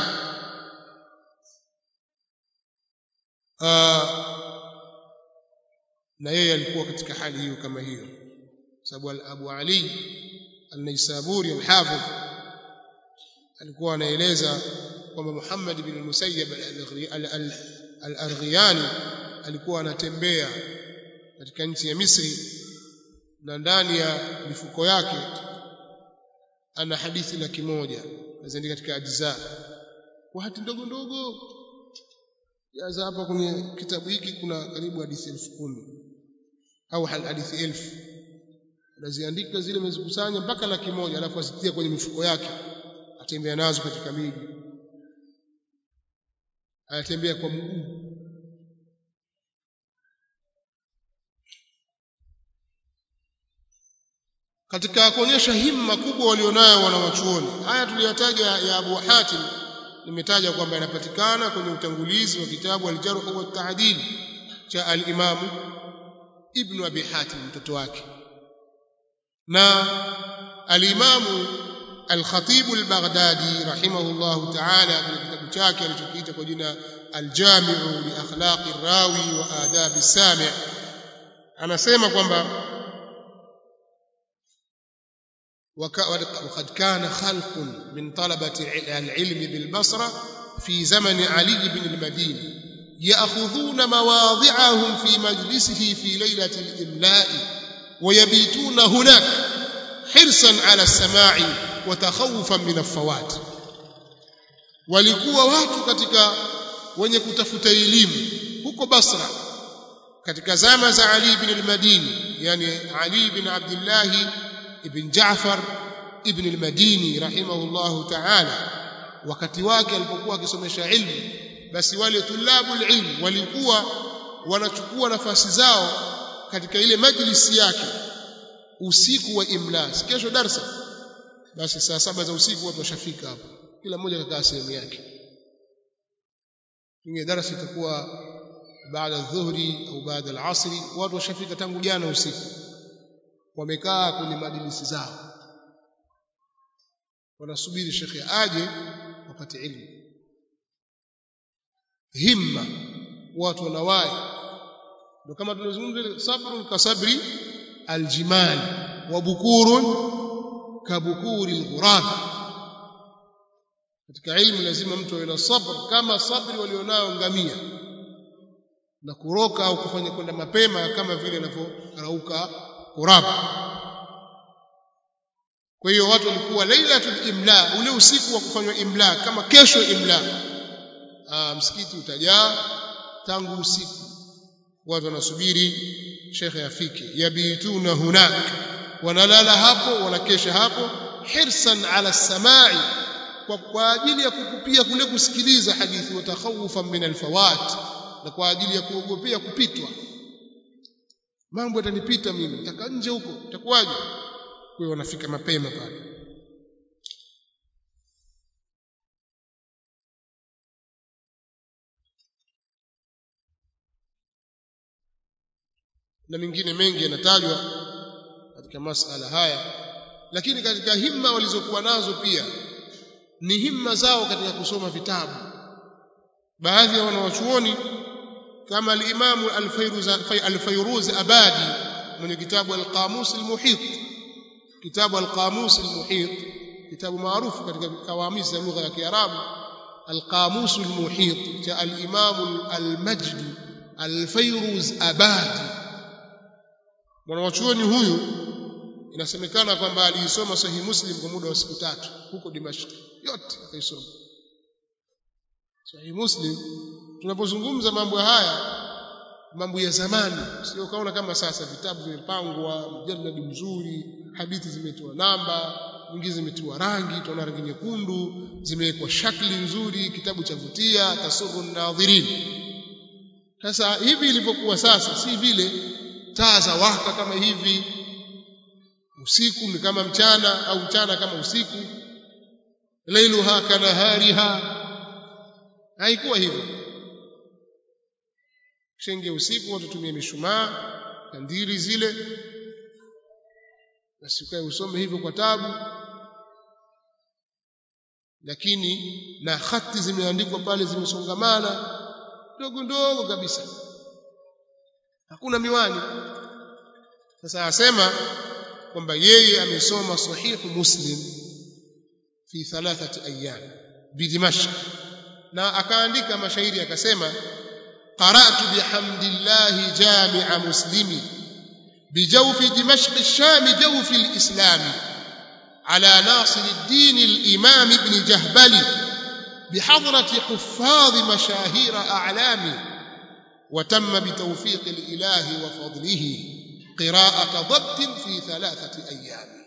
na yeye alikuwa katika hali hiyo kama hiyo sababu Abu Ali al-Naisaburi al-Hafidh alikuwa anaeleza kwamba Muhammad bin Musayyib al-Arghiyani alikuwa anatembea katika nchi ya Misri na ndani ya mifuko yake ana hadithi laki moja naziandika katika ajza kwa hati ndogo ndogo jaza hapa kwenye kitabu hiki kuna karibu hadithi elfu kumi au hadithi elfu anaziandika zile amezikusanya mpaka laki moja alafu azitia kwenye mifuko yake atembea nazo katika miji anatembea kwa mguu katika kuonyesha himma kubwa walionayo wanawachuoni haya tuliyotaja ya Abu Hatim nimetaja kwamba yanapatikana kwenye utangulizi wa kitabu al-Jarh wa Ta'dil cha al-Imam Ibn Abi Hatim mtoto wake na al-Imam al-Khatib al-Baghdadi rahimahullah ta'ala kwenye kitabu chake alichokiita kwa jina al-Jami'u li akhlaqi rawi wa adabi sami' anasema kwamba وقد كان خلق من طلبة العلم بالبصرة في زمن علي بن المديني يأخذون مواضعهم في مجلسه في ليلة الإملاء ويبيتون هناك حرصا على السماع وتخوفا من الفوات walikuwa watu katika wenye kutafuta elimu huko Basra katika zama za Ali ibn al-Madini yani Ali ibn Abdullah ibn Jaafar ibn al-Madini rahimahullahu ta'ala wakati wake alipokuwa akisomesha ilmu basi wale tulabul ilm walikuwa wanachukua nafasi zao katika ile majlisi yake usiku wa imla kesho darsa basi saa saba za usiku watu washafika hapo kila mmoja kakaa sehemu yake inge darasa itakuwa baada dhuhri au baada al-asri watu washafika tangu jana usiku wamekaa kwenye majlisi zao wanasubiri shekhe aje wapate ilmu himma watu wanawai ndio kama tunazungumza sabrun kasabri aljimal wa bukurun kabukuri alghurab katika ilmu lazima mtu awe na sabr kama sabri walionao ngamia na kuroka au kufanya kwenda mapema kama vile anavyorauka kurab kwa hiyo watu walikuwa lailatul imla ule usiku wa kufanywa imla kama kesho imla Aa, msikiti utajaa tangu usiku watu wanasubiri shekhe afike yabituna hunak wanalala hapo wanakesha hapo hirsan ala samai kwa, kwa ajili ya kukupia kule kusikiliza hadithi watakhawufan min alfawat na kwa ajili ya kuogopea kupitwa mambo yatanipita mimi nitaka nje huko itakuwaje kwa hiyo wanafika mapema pale na mengine mengi yanatajwa katika masala haya lakini katika himma walizokuwa nazo pia ni himma zao katika kusoma vitabu baadhi ya wanawachuoni kama al-Imam al-Fayruz al-Fayruz Abadi mwenye kitabu al-Qamus al-Muhit kitabu al-Qamus al-Muhit kitabu maarufu katika kawamis za lugha ya Kiarabu al-Qamus al-Muhit cha al-Imam al-Majd al-Fayruz Abadi mwanachuoni huyu inasemekana kwamba aliisoma sahihi Muslim kwa muda wa siku tatu huko Dimashq yote akaisoma sahihi Muslim tunapozungumza mambo haya mambo ya zamani sio kaona kama sasa vitabu vimepangwa mjalladi mzuri hadithi zimetiwa namba nyingine zimetiwa rangi tunaona rangi nyekundu zimewekwa shakli nzuri kitabu cha vutia tasuru nadhirin sasa hivi ilivyokuwa sasa si vile taa za waka kama hivi usiku ni kama mchana au mchana kama usiku lailuha kanahariha haikuwa hivyo shenge usiku watu tumie mishumaa kandiri zile basi ukae usome hivyo kwa tabu lakini na hati zimeandikwa pale zimesongamana ndogo ndogo kabisa hakuna miwani sasa asema kwamba yeye amesoma sahihu muslim fi thalathati ayyam bidimashq na akaandika mashairi akasema qara'tu bihamdillahi jami'a muslimi بجوف دمشق الشام جوف الإسلام على ناصر الدين الإمام ابن جهبل بحضرة حفاظ مشاهير أعلام وتم بتوفيق الإله وفضله قراءة ضبط في ثلاثة أيام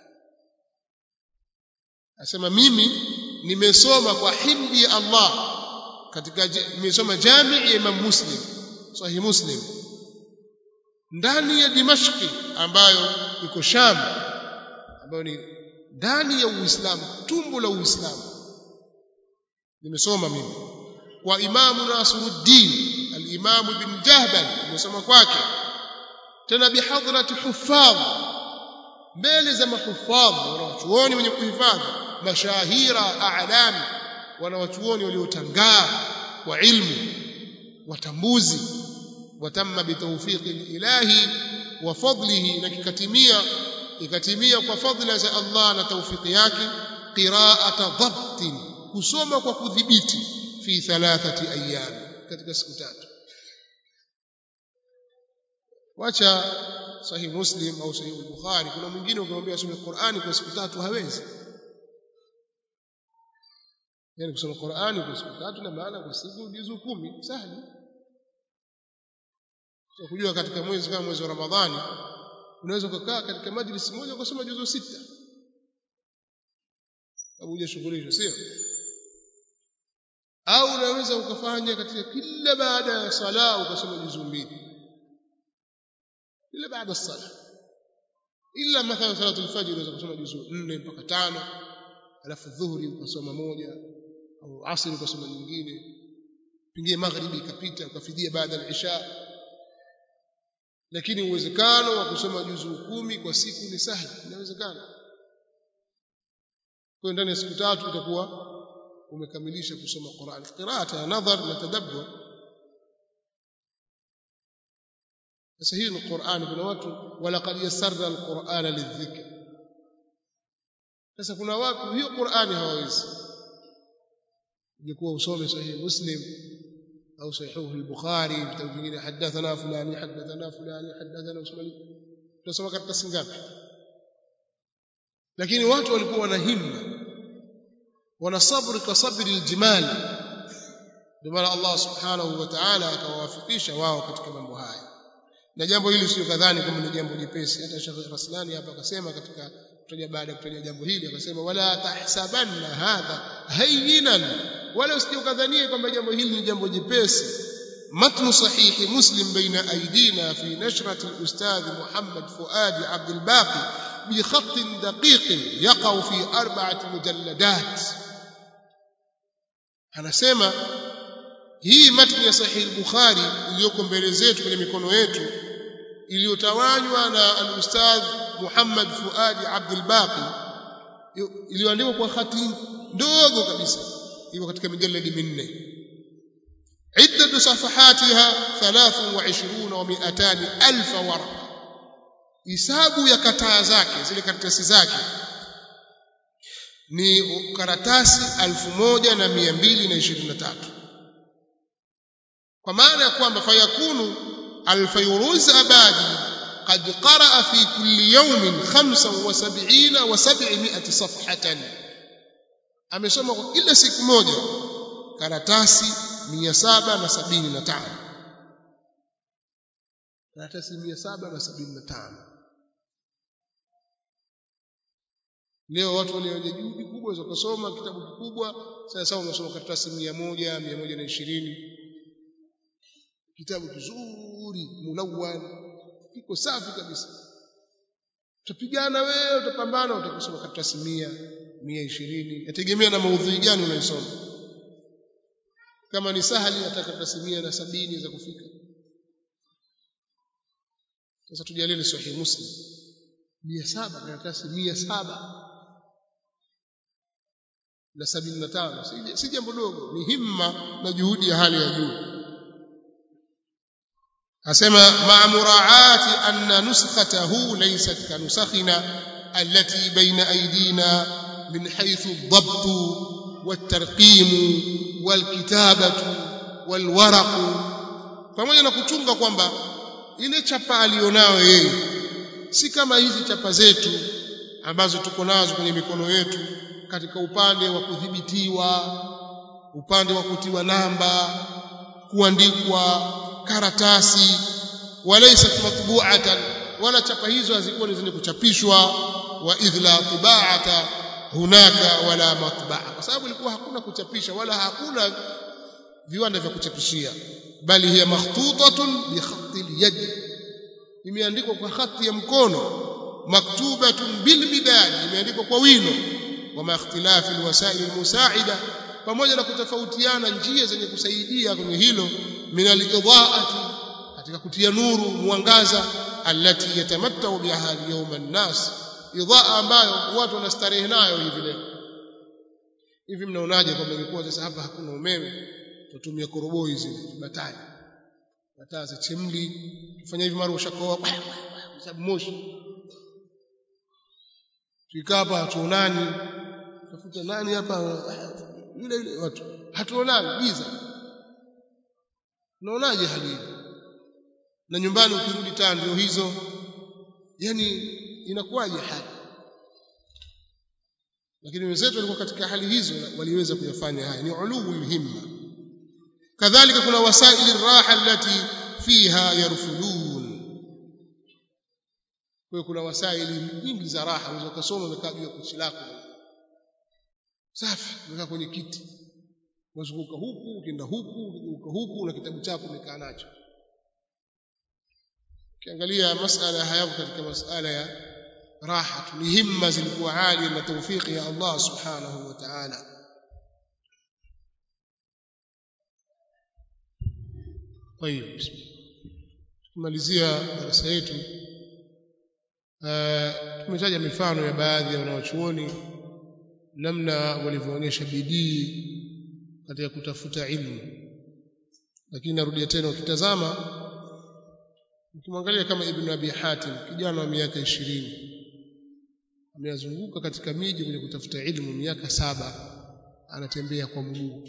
asema mimi nimesoma kwa himdi ya Allah katika nimesoma jamii ya Imam Muslim sahih Muslim ndani ya Dimashki ambayo iko Sham ambayo ni ndani ya Uislamu tumbo la Uislamu nimesoma mimi kwa Imamu Nasiruddin al-Imam ibn Jahbal nimesoma kwake tena bihadrati huffadh mbele za mahuffadh wanawachuoni wenye kuhifadhi mashahira a'lam wanawachuoni waliotangaa kwa ilmu watambuzi watamma bitawfiqi ilahi wa fadlihi na kikatimia ikatimia kwa fadhila za Allah na taufiki yake qira'ata dhabtin kusoma kwa kudhibiti fi thalathati ayyam katika siku tatu wacha sahih muslim au sahih bukhari kuna mwingine ukimwambia asome Qur'ani kwa siku tatu hawezi yani kusoma Qur'ani kwa siku tatu na maana kwa siku juzu kumi sahali so, kujua katika mwezi kama mwezi wa Ramadhani unaweza kukaa katika majlisi moja ukasoma juzu sita sababu hujashughulishwa sio au unaweza ukafanya katika kila baada ya sala ukasoma juzu mbili kila baada ya sala ila mathalan salatu al-fajr unaweza kusoma juzu 4 mpaka tano alafu dhuhuri ukasoma moja au asri ukasoma nyingine pengine magharibi ikapita ukafidia baada ya isha lakini uwezekano wa kusoma juzu kumi kwa siku ni sahihi inawezekana kwa ndani ya siku tatu utakuwa umekamilisha kusoma Qur'an qiraata ya nadhar na tadabbur sasa hii ni Qur'an kuna watu walaqad yassarna al-Qur'ana lidhikr sasa kuna watu hiyo Qur'ani hawawezi ungekuwa usome sahihi Muslim au sahihi al-Bukhari vitabu vingine hadathana fulani hadathana fulani hadathana usmani tunasoma katika singapi lakini watu walikuwa wana himma wana sabri ka sabri aljimal ndio maana Allah subhanahu wa ta'ala akawawafikisha wao katika mambo haya na jambo hili sio kadhani kama ni jambo jepesi hata Sheikh Raslani hapa akasema katika kutaja baada ya kutaja jambo hili akasema wala tahsabanna hadha hayyinan wala usijukadhanie kwamba jambo hili ni jambo jepesi متن صحيح مسلم بين أيدينا في نشرة الأستاذ محمد فؤاد عبد الباقي بخط دقيق يقع في أربعة مجلدات anasema hii matni ya sahih al-bukhari iliyoko mbele zetu kwenye mikono yetu iliyotawanywa na al-ustadh Muhammad Fuadi Abdul Baqi iliyoandikwa kwa hati ndogo kabisa iko katika mijaladi minne عدة صفحاتها 23 و200 ألف ورقة hisabu ya kataa zake zile karatasi zake ni karatasi 1223 kwa maana ya kwamba fayakunu alfayruz abadi قد قرأ في كل يوم 75 و700 صفحة amesoma kwa kila siku moja karatasi 775 karatasi 775 leo watu walioje juhudi kubwa za kusoma kitabu kikubwa sasa unasoma karatasi 100 120 kitabu kizuri mulawwan kiko safi kabisa utapigana wewe utapambana utakusoma karatasi 100 120 yategemea na maudhui gani unayosoma kama ni sahali nataka karatasi 100 na sabini za kufika sasa tujalie sahih muslim 700 karatasi 700 na sabini na tano si jambo dogo ni himma na juhudi ya hali ya juu asema ma muraati anna nuskhatahu laysat ka nusakhina allati baina aydina min haythu ad-dabt wat-tarqim wal-kitabatu wal-waraq pamoja na kuchunga kwamba ile chapa alionayo yeye si kama hizi chapa zetu ambazo tuko nazo kwenye mikono yetu katika upande wa kudhibitiwa upande wa kutiwa namba kuandikwa karatasi walaysa matbu'atan wala chapa hizo hazikuwa ni zenye kuchapishwa wa idhla tibaata hunaka wala matba'a kwa sababu ilikuwa hakuna kuchapisha wala hakuna viwanda vya kuchapishia bali hiya makhtutatun bi khatti al-yad imeandikwa kwa hati ya mkono maktubatun bil midad imeandikwa kwa wino wama ikhtilafi alwasail almusaida pamoja na kutofautiana njia zenye kusaidia kwenye hilo min alidhaati katika kutia nuru mwangaza allati yatamattau biha yawm an-nas idhaa ambayo watu wanastarehe nayo hivi leo hivi mnaonaje kwamba ilikuwa sasa hapa hakuna umeme tutumia koroboi zile batari bataa za chemli kufanya hivi mara ushakoa sababu moshi tukikaa hapa hatuonani tafuta nani hapa yule yule watu hatuonani giza unaonaje hali hii na nyumbani ukirudi taa ndio hizo yani inakuwaje hali lakini wenzetu walikuwa katika hali hizo waliweza kuyafanya haya ni uluu himma kadhalika kuna wasaili raha allati fiha yarfudun kwa kuna wasaili nyingi za raha unaweza kusoma umekaa juu ya kochi lako safi umekaa kwenye kiti wazunguka huku ukienda huku ukizunguka huku na kitabu chako umekaa nacho ukiangalia masala hayako katika masala ya raha ni himma zilikuwa hali na tawfiki ya Allah subhanahu wa ta'ala طيب tumalizia darasa yetu tumetaja mifano ya baadhi ya wanawachuoni namna walivyoonyesha bidii katika kutafuta ilmu lakini narudia tena ukitazama ukimwangalia kama ibn abi hatim kijana wa miaka ishirini ameyazunguka katika miji kwenye kutafuta ilmu miaka saba anatembea kwa mguu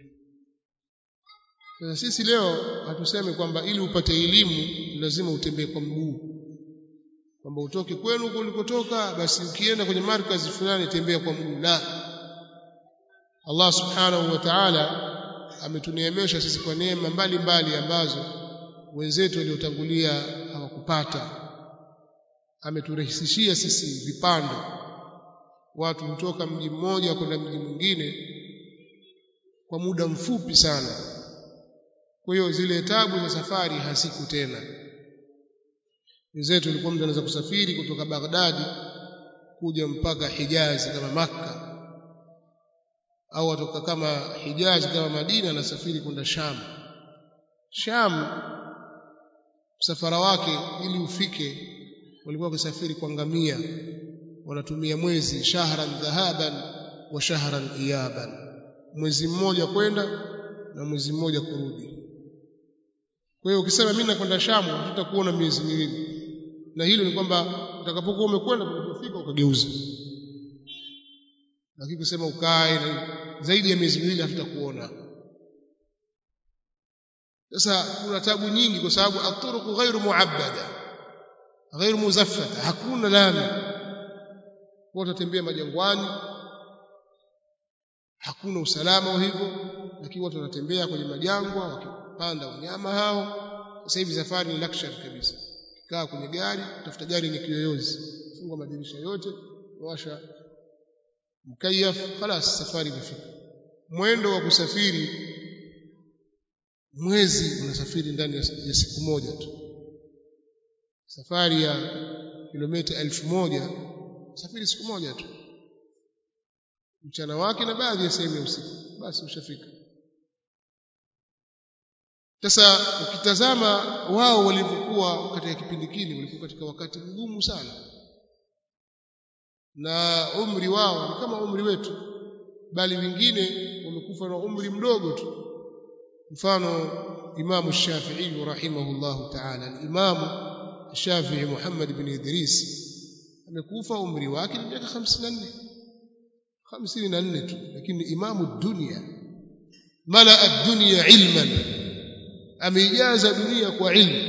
sasa sisi leo hatusemi kwamba ili upate elimu lazima utembee kwa mguu kwamba utoke kwenu huko ulikotoka basi ukienda kwenye markazi fulani tembea kwa mguu la Allah subhanahu wa ta'ala ametuneemesha sisi kwa neema mbalimbali ambazo wenzetu waliotangulia hawakupata ameturahisishia sisi vipando watu kutoka mji mmoja kwenda mji mwingine kwa muda mfupi sana kwa hiyo zile tabu za safari hasiku tena wenzetu walikuwa mtu anaweza kusafiri kutoka Baghdadi kuja mpaka Hijazi kama Makka au atoka kama Hijazi kama Madina anasafiri kwenda Sham Sham msafara wake ili ufike walikuwa wakisafiri kwa ngamia wanatumia mwezi shahran dhahaban wa shahran iyaban mwezi mmoja kwenda na mwezi mmoja kurudi kwa hiyo ukisema mimi nakwenda Shamu tutakuona miezi miwili na hilo ni kwamba utakapokuwa umekwenda unapofika ukageuza lakini kusema ukae zaidi ya miezi miwili hatutakuona sasa kuna tabu nyingi kwa sababu aturuku ghairu muabbada ghairu muzaffata hakuna lami watu watembea majangwani hakuna usalama wa hivyo lakini watu wanatembea kwenye majangwa wakipanda wanyama hao sasa hivi safari ni luxury kabisa kaa kwenye gari tafuta gari yenye kiyoyozi funga madirisha yote washa mkayaf خلاص safari imefika mwendo wa kusafiri mwezi unasafiri ndani ya siku moja tu safari ya kilomita elfu moja safiri siku moja tu mchana wake na baadhi ya sehemu ya usiku basi ushafika sasa ukitazama wao walivyokuwa katika kipindi kile walikuwa katika wakati mgumu sana na umri wao ni kama umri wetu bali wengine wamekufa na umri mdogo tu mfano imamu Shafi'i rahimahullahu ta'ala al-imamu Shafi'i Muhammad ibn Idris amekufa umri wake ni miaka 54 54 tu lakini imamu dunia mala ad-dunya ilman ameijaza dunia kwa ilmu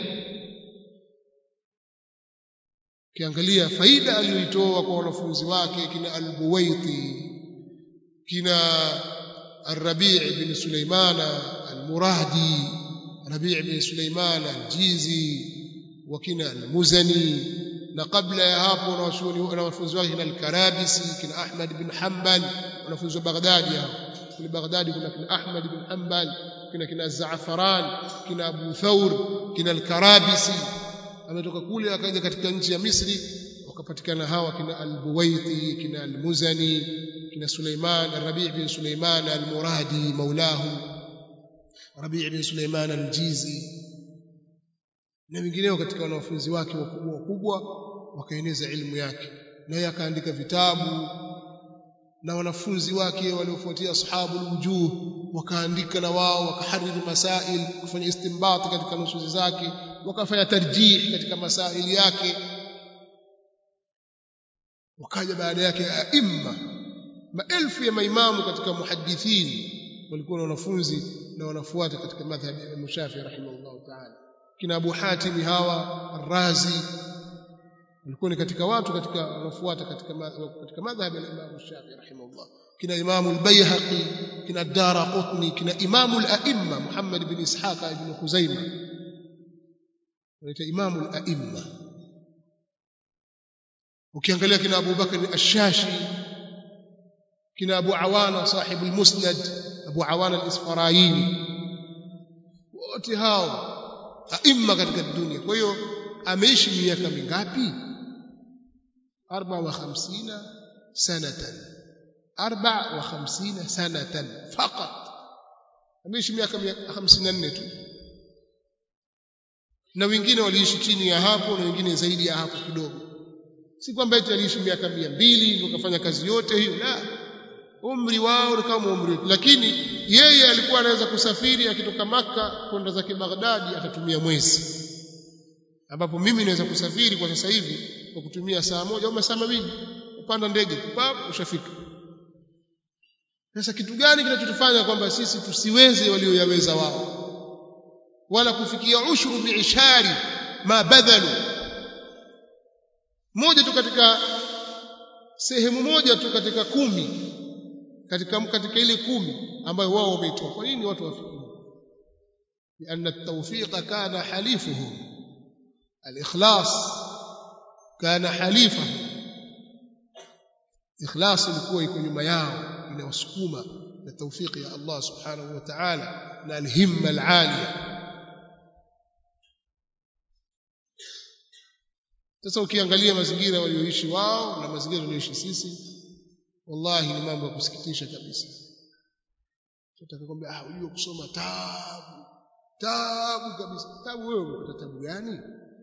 kiangalia faida aliyoitoa kwa wanafunzi wake kina al-Buwaiti kina الربيع بن سليمان المرادي ربيع بن سليمان الجيزي وكنا المزني na kabla ya hapo na wanafunzi wake kina al-Karabisi kina Ahmad bin Hanbal wanafunzi wa Baghdadi hao kule Baghdadi kuna kina Ahmad bin Hanbal kina kina Zaafaran kina Abu Thawr kina al-Karabisi ametoka kule akaja katika nchi ya Misri wakapatikana hawa kina al-Buwaiti kina al-Muzani kina Suleiman al-Rabi' bin Suleiman al-Muradi maulahu Rabi' bin Suleiman al-Jizi na wengineo katika wanafunzi wake wakubwa wakubwa wakaeneza ilmu yake naye akaandika vitabu na wanafunzi wake waliofuatia ashabul wujuh wakaandika na wao wakahariri masail kufanya istinbat katika nusuzi zake wakafanya tarjih katika masaili yake wakaja baada yake aimma maelfu ya maimamu katika muhadithin walikuwa na wanafunzi na wanafuata katika madhhabi ya Imam Shafi rahimahullah ta'ala kina Abu Hatim hawa Ar-Razi walikuwa ni katika watu katika wanafuata katika katika madhhabi ya Imam Shafi rahimahullah kina Imam al-Baihaqi kina Daraqutni kina Imam al-A'imma Muhammad bin Ishaq ibn Khuzaimah wanaita Imam al-A'imma ukiangalia kina Abu Bakr al-Shashi kina Abu Awana sahib al-Musnad Abu Awana al-Isfaraini wote hao aima katika dunia kwa hiyo ameishi miaka mingapi 54 sanatan 54 sanatan faqat ameishi miaka 54 tu na wengine waliishi chini ya hapo na wengine zaidi ya hapo kidogo si kwamba eti aliishi miaka 200 ndio kafanya kazi yote hiyo la umri wao ni kama umri lakini yeye alikuwa anaweza kusafiri akitoka maka kwenda zake Baghdadi atatumia mwezi ambapo mimi naweza kusafiri kwa sasa hivi kwa kutumia saa moja au masaa mawili upanda ndege pap ushafika sasa kitu gani kinachotufanya kwamba sisi tusiweze walioyaweza wao wala kufikia ushuru biishari ma badhalu moja tu katika sehemu moja tu katika kumi katika katika ile kumi ambayo wao wameitoa kwa nini watu wafikiri لأن التوفيق كان حليفه الإخلاص كان حليفه إخلاص ilikuwa iko nyuma yao inawasukuma na tawfiki ya Allah subhanahu wa ta'ala na alhimma alaliya sasa ukiangalia mazingira walioishi wao na mazingira walioishi sisi wallahi ni mambo ya kusikitisha kabisa tutaka kwambia ah unajua kusoma tabu tabu kabisa tabu wewe umepata tabu gani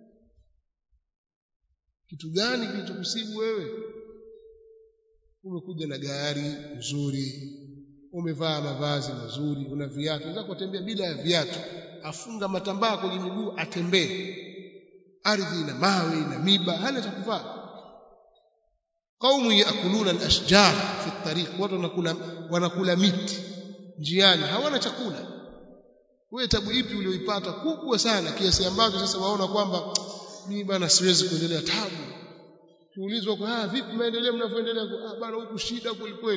kitu gani kilichokusibu wewe umekuja na gari nzuri umevaa mavazi mazuri una viatu unaweza kutembea bila ya viatu afunga matambaa kwenye miguu atembee ardhi ina mawe ina miba hana cha kuvaa qaumu yakuluna al-ashjar fi at-tariq watu wanakula wanakula miti njiani hawana chakula wewe tabu ipi ulioipata kubwa sana kiasi ambacho sasa waona kwamba mimi bana siwezi kuendelea tabu tuulizwa kwa ah vipi maendeleo mnavyoendelea ah bana huku shida kweli kweli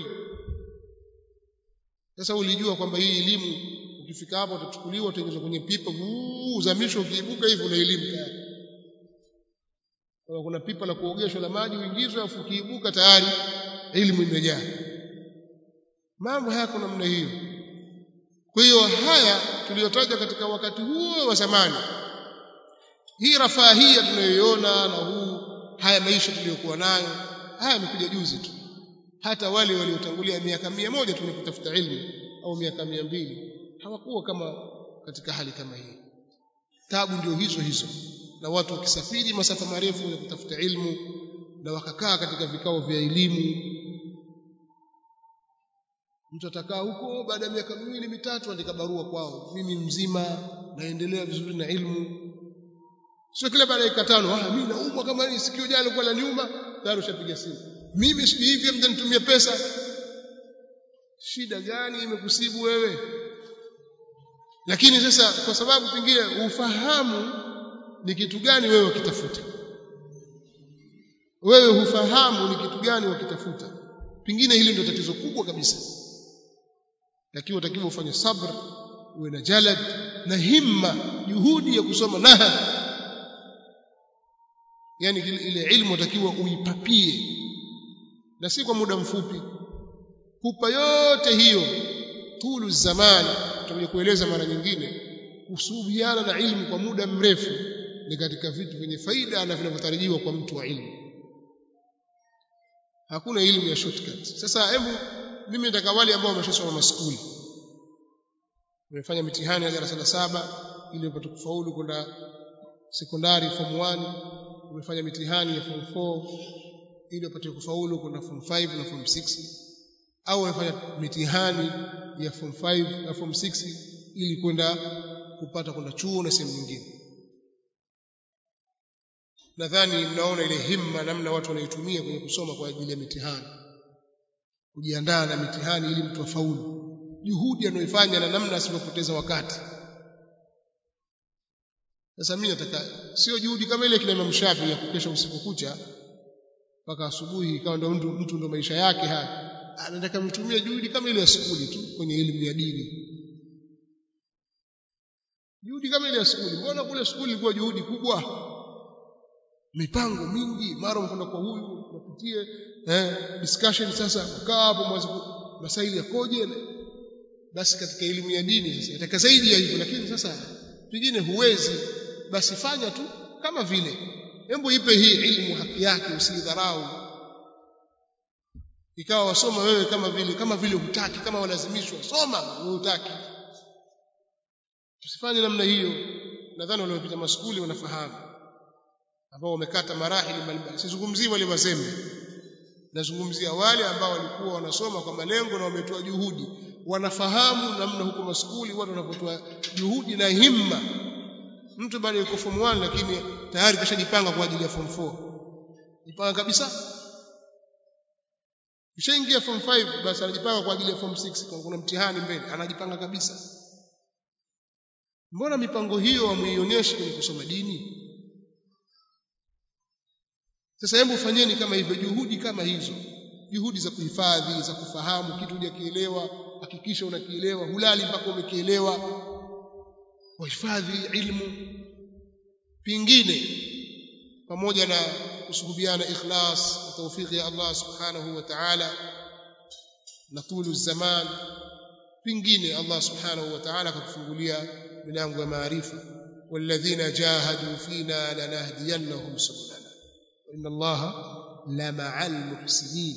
sasa ulijua kwamba hii elimu ukifika hapo utachukuliwa utaingizwa kwenye pipa uzamishwa ukiibuka hivi una elimu tayari kuna pipa la kuogeshwa la maji uingizwe afu ukiibuka tayari elimu imejaa mambo hayako namna hiyo kwa hiyo haya tuliyotaja katika wakati huo wa zamani hii rafahia tunayoiona na huu haya maisha tuliyokuwa nayo haya yamekuja juzi tu hata wale waliotangulia miaka mia moja tunapitafuta ilmu au miaka mia mbili hawakuwa kama katika hali kama hii tabu ndio hizo hizo na watu wakisafiri masafa marefu ya kutafuta ilmu na wakakaa katika vikao vya elimu mtu atakaa huko baada ya miaka miwili mitatu andika barua kwao mimi mzima naendelea vizuri na ilmu sio kila baada ya dakika tano ah mimi naumwa kama ni sikio jana kwa la nyuma tayari ushapiga simu mimi si hivi mtanitumia pesa shida gani imekusibu wewe lakini sasa kwa sababu pengine ufahamu ni kitu gani wewe ukitafuta wewe hufahamu ni kitu gani wakitafuta pengine hili ndio tatizo kubwa kabisa lakini utakiwa ufanye sabr uwe na jalad na himma juhudi ya kusoma naha yani ile ilmu utakiwa uipapie na si kwa muda mfupi kupa yote hiyo tulu zamani tutakuja kueleza mara nyingine kusubiana na ilmu kwa muda mrefu ni katika vitu vyenye faida na vinavyotarajiwa kwa mtu wa ilmu hakuna elimu ya shortcut sasa hebu mimi nataka wale ambao wameshasoma maskuli wamefanya mitihani ya darasa la saba ili wapate kufaulu kwenda sekondari form 1 wamefanya mitihani ya form 4 ili wapate kufaulu kwenda form 5 na form 6 au wamefanya mitihani ya form 5 na form 6 ili kwenda kupata kwenda chuo na sehemu nyingine nadhani mnaona ile himma namna watu wanaitumia kwenye kusoma kwa ajili ya mitihani kujiandaa na mitihani ili mtu afaulu juhudi anayoifanya na namna asivyopoteza wakati sasa mimi nataka sio juhudi kama ile kina Imam Shafi ya kukesha usiku kucha mpaka asubuhi ikawa ndo mtu, mtu ndo maisha yake haya anataka mtumie juhudi kama ile ya skuli tu kwenye elimu ya dini juhudi kama ile ya skuli mbona kule skuli ilikuwa juhudi kubwa mipango mingi mara unakwenda kwa huyu unapitie eh, discussion sasa mkaa hapo mwanzo masaili yakoje basi katika elimu ya dini sasa nataka zaidi ya hivyo lakini sasa pengine huwezi basi fanya tu kama vile hebu ipe hii ilmu haki yake usidharau ikawa wasoma wewe kama vile kama vile hutaki kama walazimishwa soma wewe hutaki tusifanye namna hiyo nadhani waliopita maskuli wanafahamu ambao wamekata marahili mbalimbali sizungumzii wale wazembe nazungumzia wale ambao walikuwa wanasoma kwa malengo na wametoa juhudi wanafahamu namna huko maskuli watu wanapotoa juhudi na himma mtu bado yuko form 1 lakini tayari kashajipanga kwa ajili ya form 4 jipanga kabisa kishaingia form 5 basi anajipanga kwa ajili ya form 6 kwa kuna mtihani mbele anajipanga kabisa mbona mipango hiyo hamuionyeshi kwenye kusoma dini sasa hebu fanyeni kama hivyo juhudi kama hizo juhudi za kuhifadhi za kufahamu kitu hujakielewa hakikisha unakielewa hulali mpaka umekielewa wahifadhi ilmu pingine pamoja na kusuhubiana ikhlas na tawfiki ya Allah subhanahu wa ta'ala na tulu zaman pingine Allah subhanahu wa ta'ala akatufungulia milango ya maarifa walladhina jahadu fina lanahdiyannahum subulana wa inna Allah la ma'al muhsinin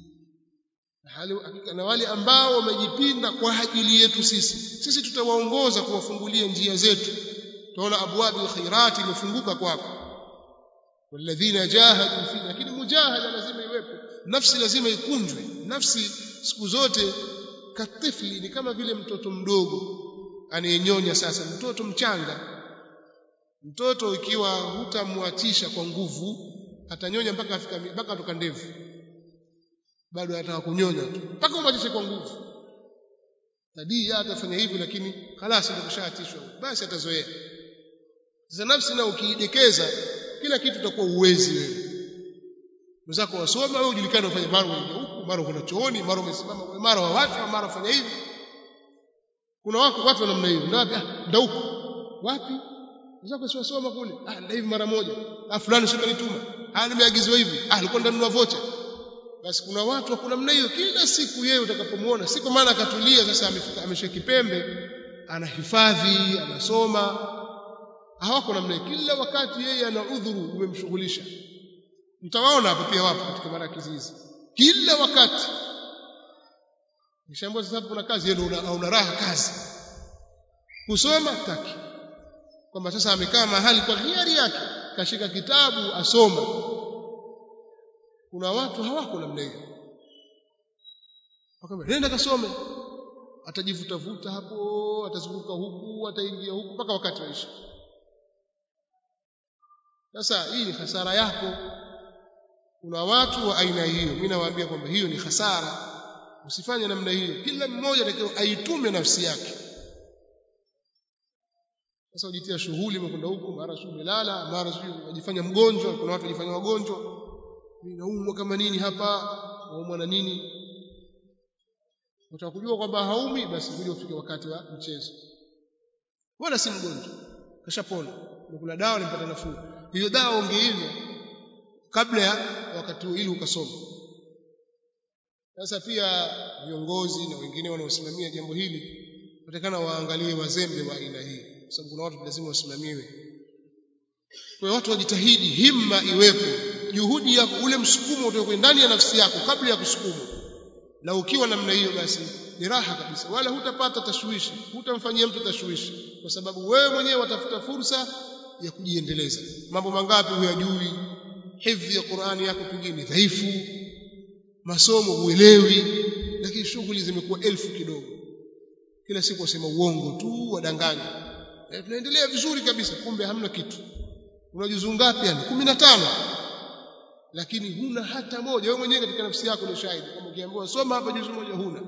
na wale ambao wamejipinda kwa ajili yetu sisi sisi tutawaongoza kuwafungulia njia zetu tunaona abwabi alkhairat imefunguka kwako walladhina jahadu fi lakini mujahada lazima iwepo nafsi lazima ikunjwe nafsi siku zote katifli ni kama vile mtoto mdogo anayenyonya sasa mtoto mchanga mtoto ikiwa hutamwatisha kwa nguvu atanyonya mpaka afika mpaka atoka ndevu bado anataka kunyonya tu mpaka umwatishe kwa nguvu tadii atafanya hivyo lakini khalasi ndio kushaatishwa basi atazoea sasa nafsi na ukiidekeza kila kitu utakuwa uwezi wewe mzako wasoma wewe ujulikane ufanye mara huku mara kuna chooni mara umesimama mara wa watu mara fanya hivi kuna wako watu wa namna hiyo ndio wapi ndio huko wapi mzako si wasoma kule ah ndio hivi mara moja ah fulani sio kanituma ah nimeagizwa hivi ah alikuwa ndanunua vocha basi kuna watu wa namna hiyo kila siku yeye utakapomuona si kwa maana akatulia sasa ameshika kipembe anahifadhi anasoma hawako namna kila wakati yeye ana udhuru umemshughulisha mtawaona hapo pia wapo katika marakizi hizi kila wakati nishaambia sasa kuna kazi yeye una, una raha kazi kusoma taki kwamba sasa amekaa mahali kwa hiari yake kashika kitabu asoma kuna watu hawako namna hiyo akamwambia nenda kasome atajivuta vuta hapo atazunguka huku ataingia huku mpaka wakati waisha sasa hii ni hasara yako kuna watu wa aina hiyo mimi nawaambia kwamba hiyo ni hasara usifanye namna hiyo kila mmoja atakiwa aitume nafsi yake sasa ujitia shughuli umekwenda huku mara sio umelala mara sio unajifanya mgonjwa kuna watu wajifanya wagonjwa naumwa kama nini hapa naumwa na nini utakujua kwamba haumi basi kuja ufike wakati wa mchezo wala si mgonjwa kashapona umekula dawa nimpata nafuu hiyo dawa ungeinywa kabla ya wakati ili ukasoma sasa pia viongozi na wengine wanaosimamia jambo hili watakana waangalie wazembe wa aina hii kwa sababu kuna watu lazima wasimamiwe kwa watu wajitahidi himma iwepo juhudi yako ule msukumo utoke ndani ya nafsi yako kabla ya kusukuma na ukiwa namna hiyo basi ni raha kabisa wala hutapata tashwishi hutamfanyia mtu tashwishi kwa sababu wewe mwenyewe watafuta fursa ya kujiendeleza mambo mangapi huyajui hifdhi ya Qur'ani yako pengine dhaifu masomo huelewi lakini shughuli zimekuwa elfu kidogo kila siku wasema uongo tu wadanganya e, tunaendelea vizuri kabisa kumbe hamna kitu una juzuu ngapi yani 15 lakini huna hata moja wewe mwenyewe katika nafsi yako ni shahidi kama ukiambiwa soma hapa juzuu moja huna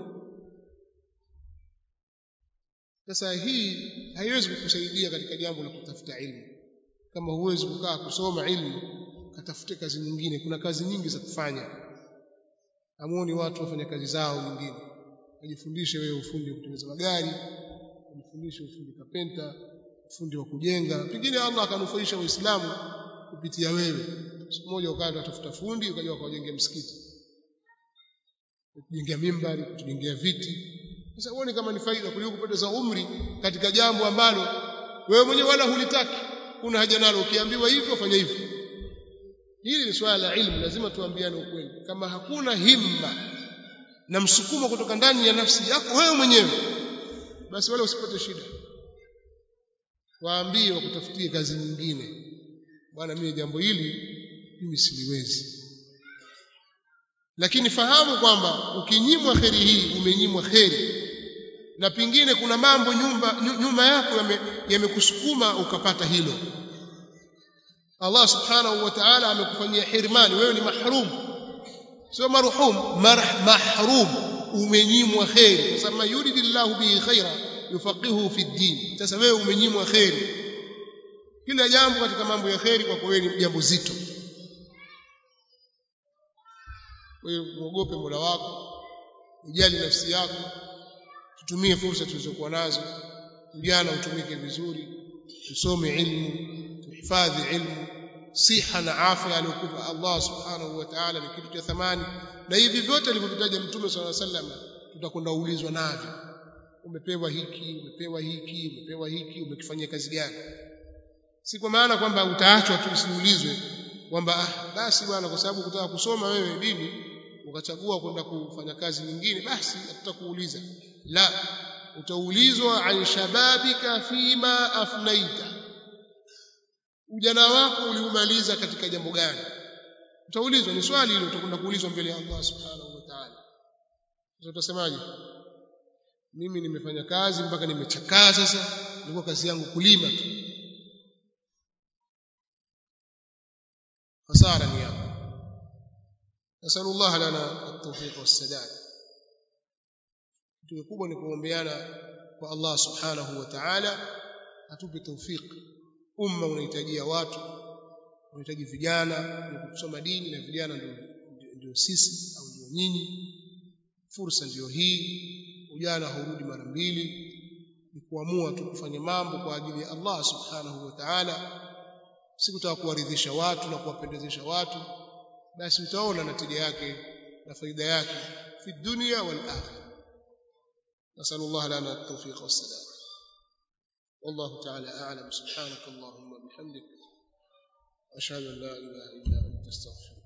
sasa hii haiwezi kukusaidia katika jambo la kutafuta ilmu kama huwezi kukaa kusoma ilmu katafute kazi nyingine kuna kazi nyingi za kufanya amuoni watu wafanya kazi zao nyingine wajifundishe wewe ufundi wa kutengeneza magari wajifundishe ufundi kapenta ufundi wa kujenga pengine Allah akanufaisha waislamu kupitia wewe siku moja ukaenda utafuta fundi ukaja ukawajengea msikiti kujengea mimbari kujengea viti sasa uone kama ni faida kuliko kupoteza umri katika jambo ambalo wewe mwenyewe wala hulitaki kuna haja nalo ukiambiwa hivyo fanya hivyo hili ni swala la ilmu lazima tuambiane ukweli kama hakuna himma na msukumo kutoka ndani ya nafsi yako wewe mwenyewe basi wala usipate shida waambie wakutafutie kazi nyingine bwana mimi jambo hili mimi siliwezi lakini fahamu kwamba ukinyimwa kheri hii umenyimwa kheri na pingine kuna mambo nyumba nyuma yako yamekusukuma yame ukapata hilo Allah subhanahu wa ta'ala amekufanyia hirmani wewe ni mahrum sio marhum marh mahrum umenyimwa kheri kwa sababu yuridillahu bihi khaira yufaqihu fi din sasa wewe umenyimwa kheri kila jambo katika mambo ya kheri kwa wewe ni jambo zito wewe muogope Mola wako ujali nafsi yako tutumie fursa tulizokuwa nazo vijana utumike vizuri tusome ilmu tuhifadhi ilmu siha na afya aliyokupa Allah subhanahu wa ta'ala ni kitu cha thamani na hivi vyote alivyovitaja mtume swalla sallam tutakwenda ulizwa navyo umepewa hiki umepewa hiki umepewa hiki umekifanyia kazi gani si kwa maana kwamba utaachwa tu usiulizwe kwamba ah, basi bwana kwa sababu kutaka kusoma wewe dini ukachagua kwenda kufanya kazi nyingine basi hatutakuuliza la utaulizwa an shababika fima afnaita ujana wako uliumaliza katika jambo gani utaulizwa ni swali hilo utakwenda kuulizwa mbele ya Allah subhanahu wa ta'ala sasa utasemaje mimi nimefanya kazi mpaka nimechakaa sasa nilikuwa kazi yangu kulima tu hasara ni hapo نسأل الله لنا التوفيق والسداد kitu kubwa ni kuombeana kwa Allah subhanahu wa ta'ala atupe tawfik umma unahitajia watu unahitaji vijana ni kusoma dini na vijana ndio ndio sisi au ndio nyinyi fursa ndio hii ujana haurudi mara mbili ni kuamua tu kufanya mambo kwa ajili ya Allah subhanahu wa ta'ala si kutaka kuwaridhisha watu na kuwapendezesha watu basi utaona natija yake na faida yake fi dunya wal akhirah نسأل الله لنا التوفيق والسلام والله تعالى أعلم سبحانك اللهم وبحمدك أشهد أن لا إله إلا أنت استغفرك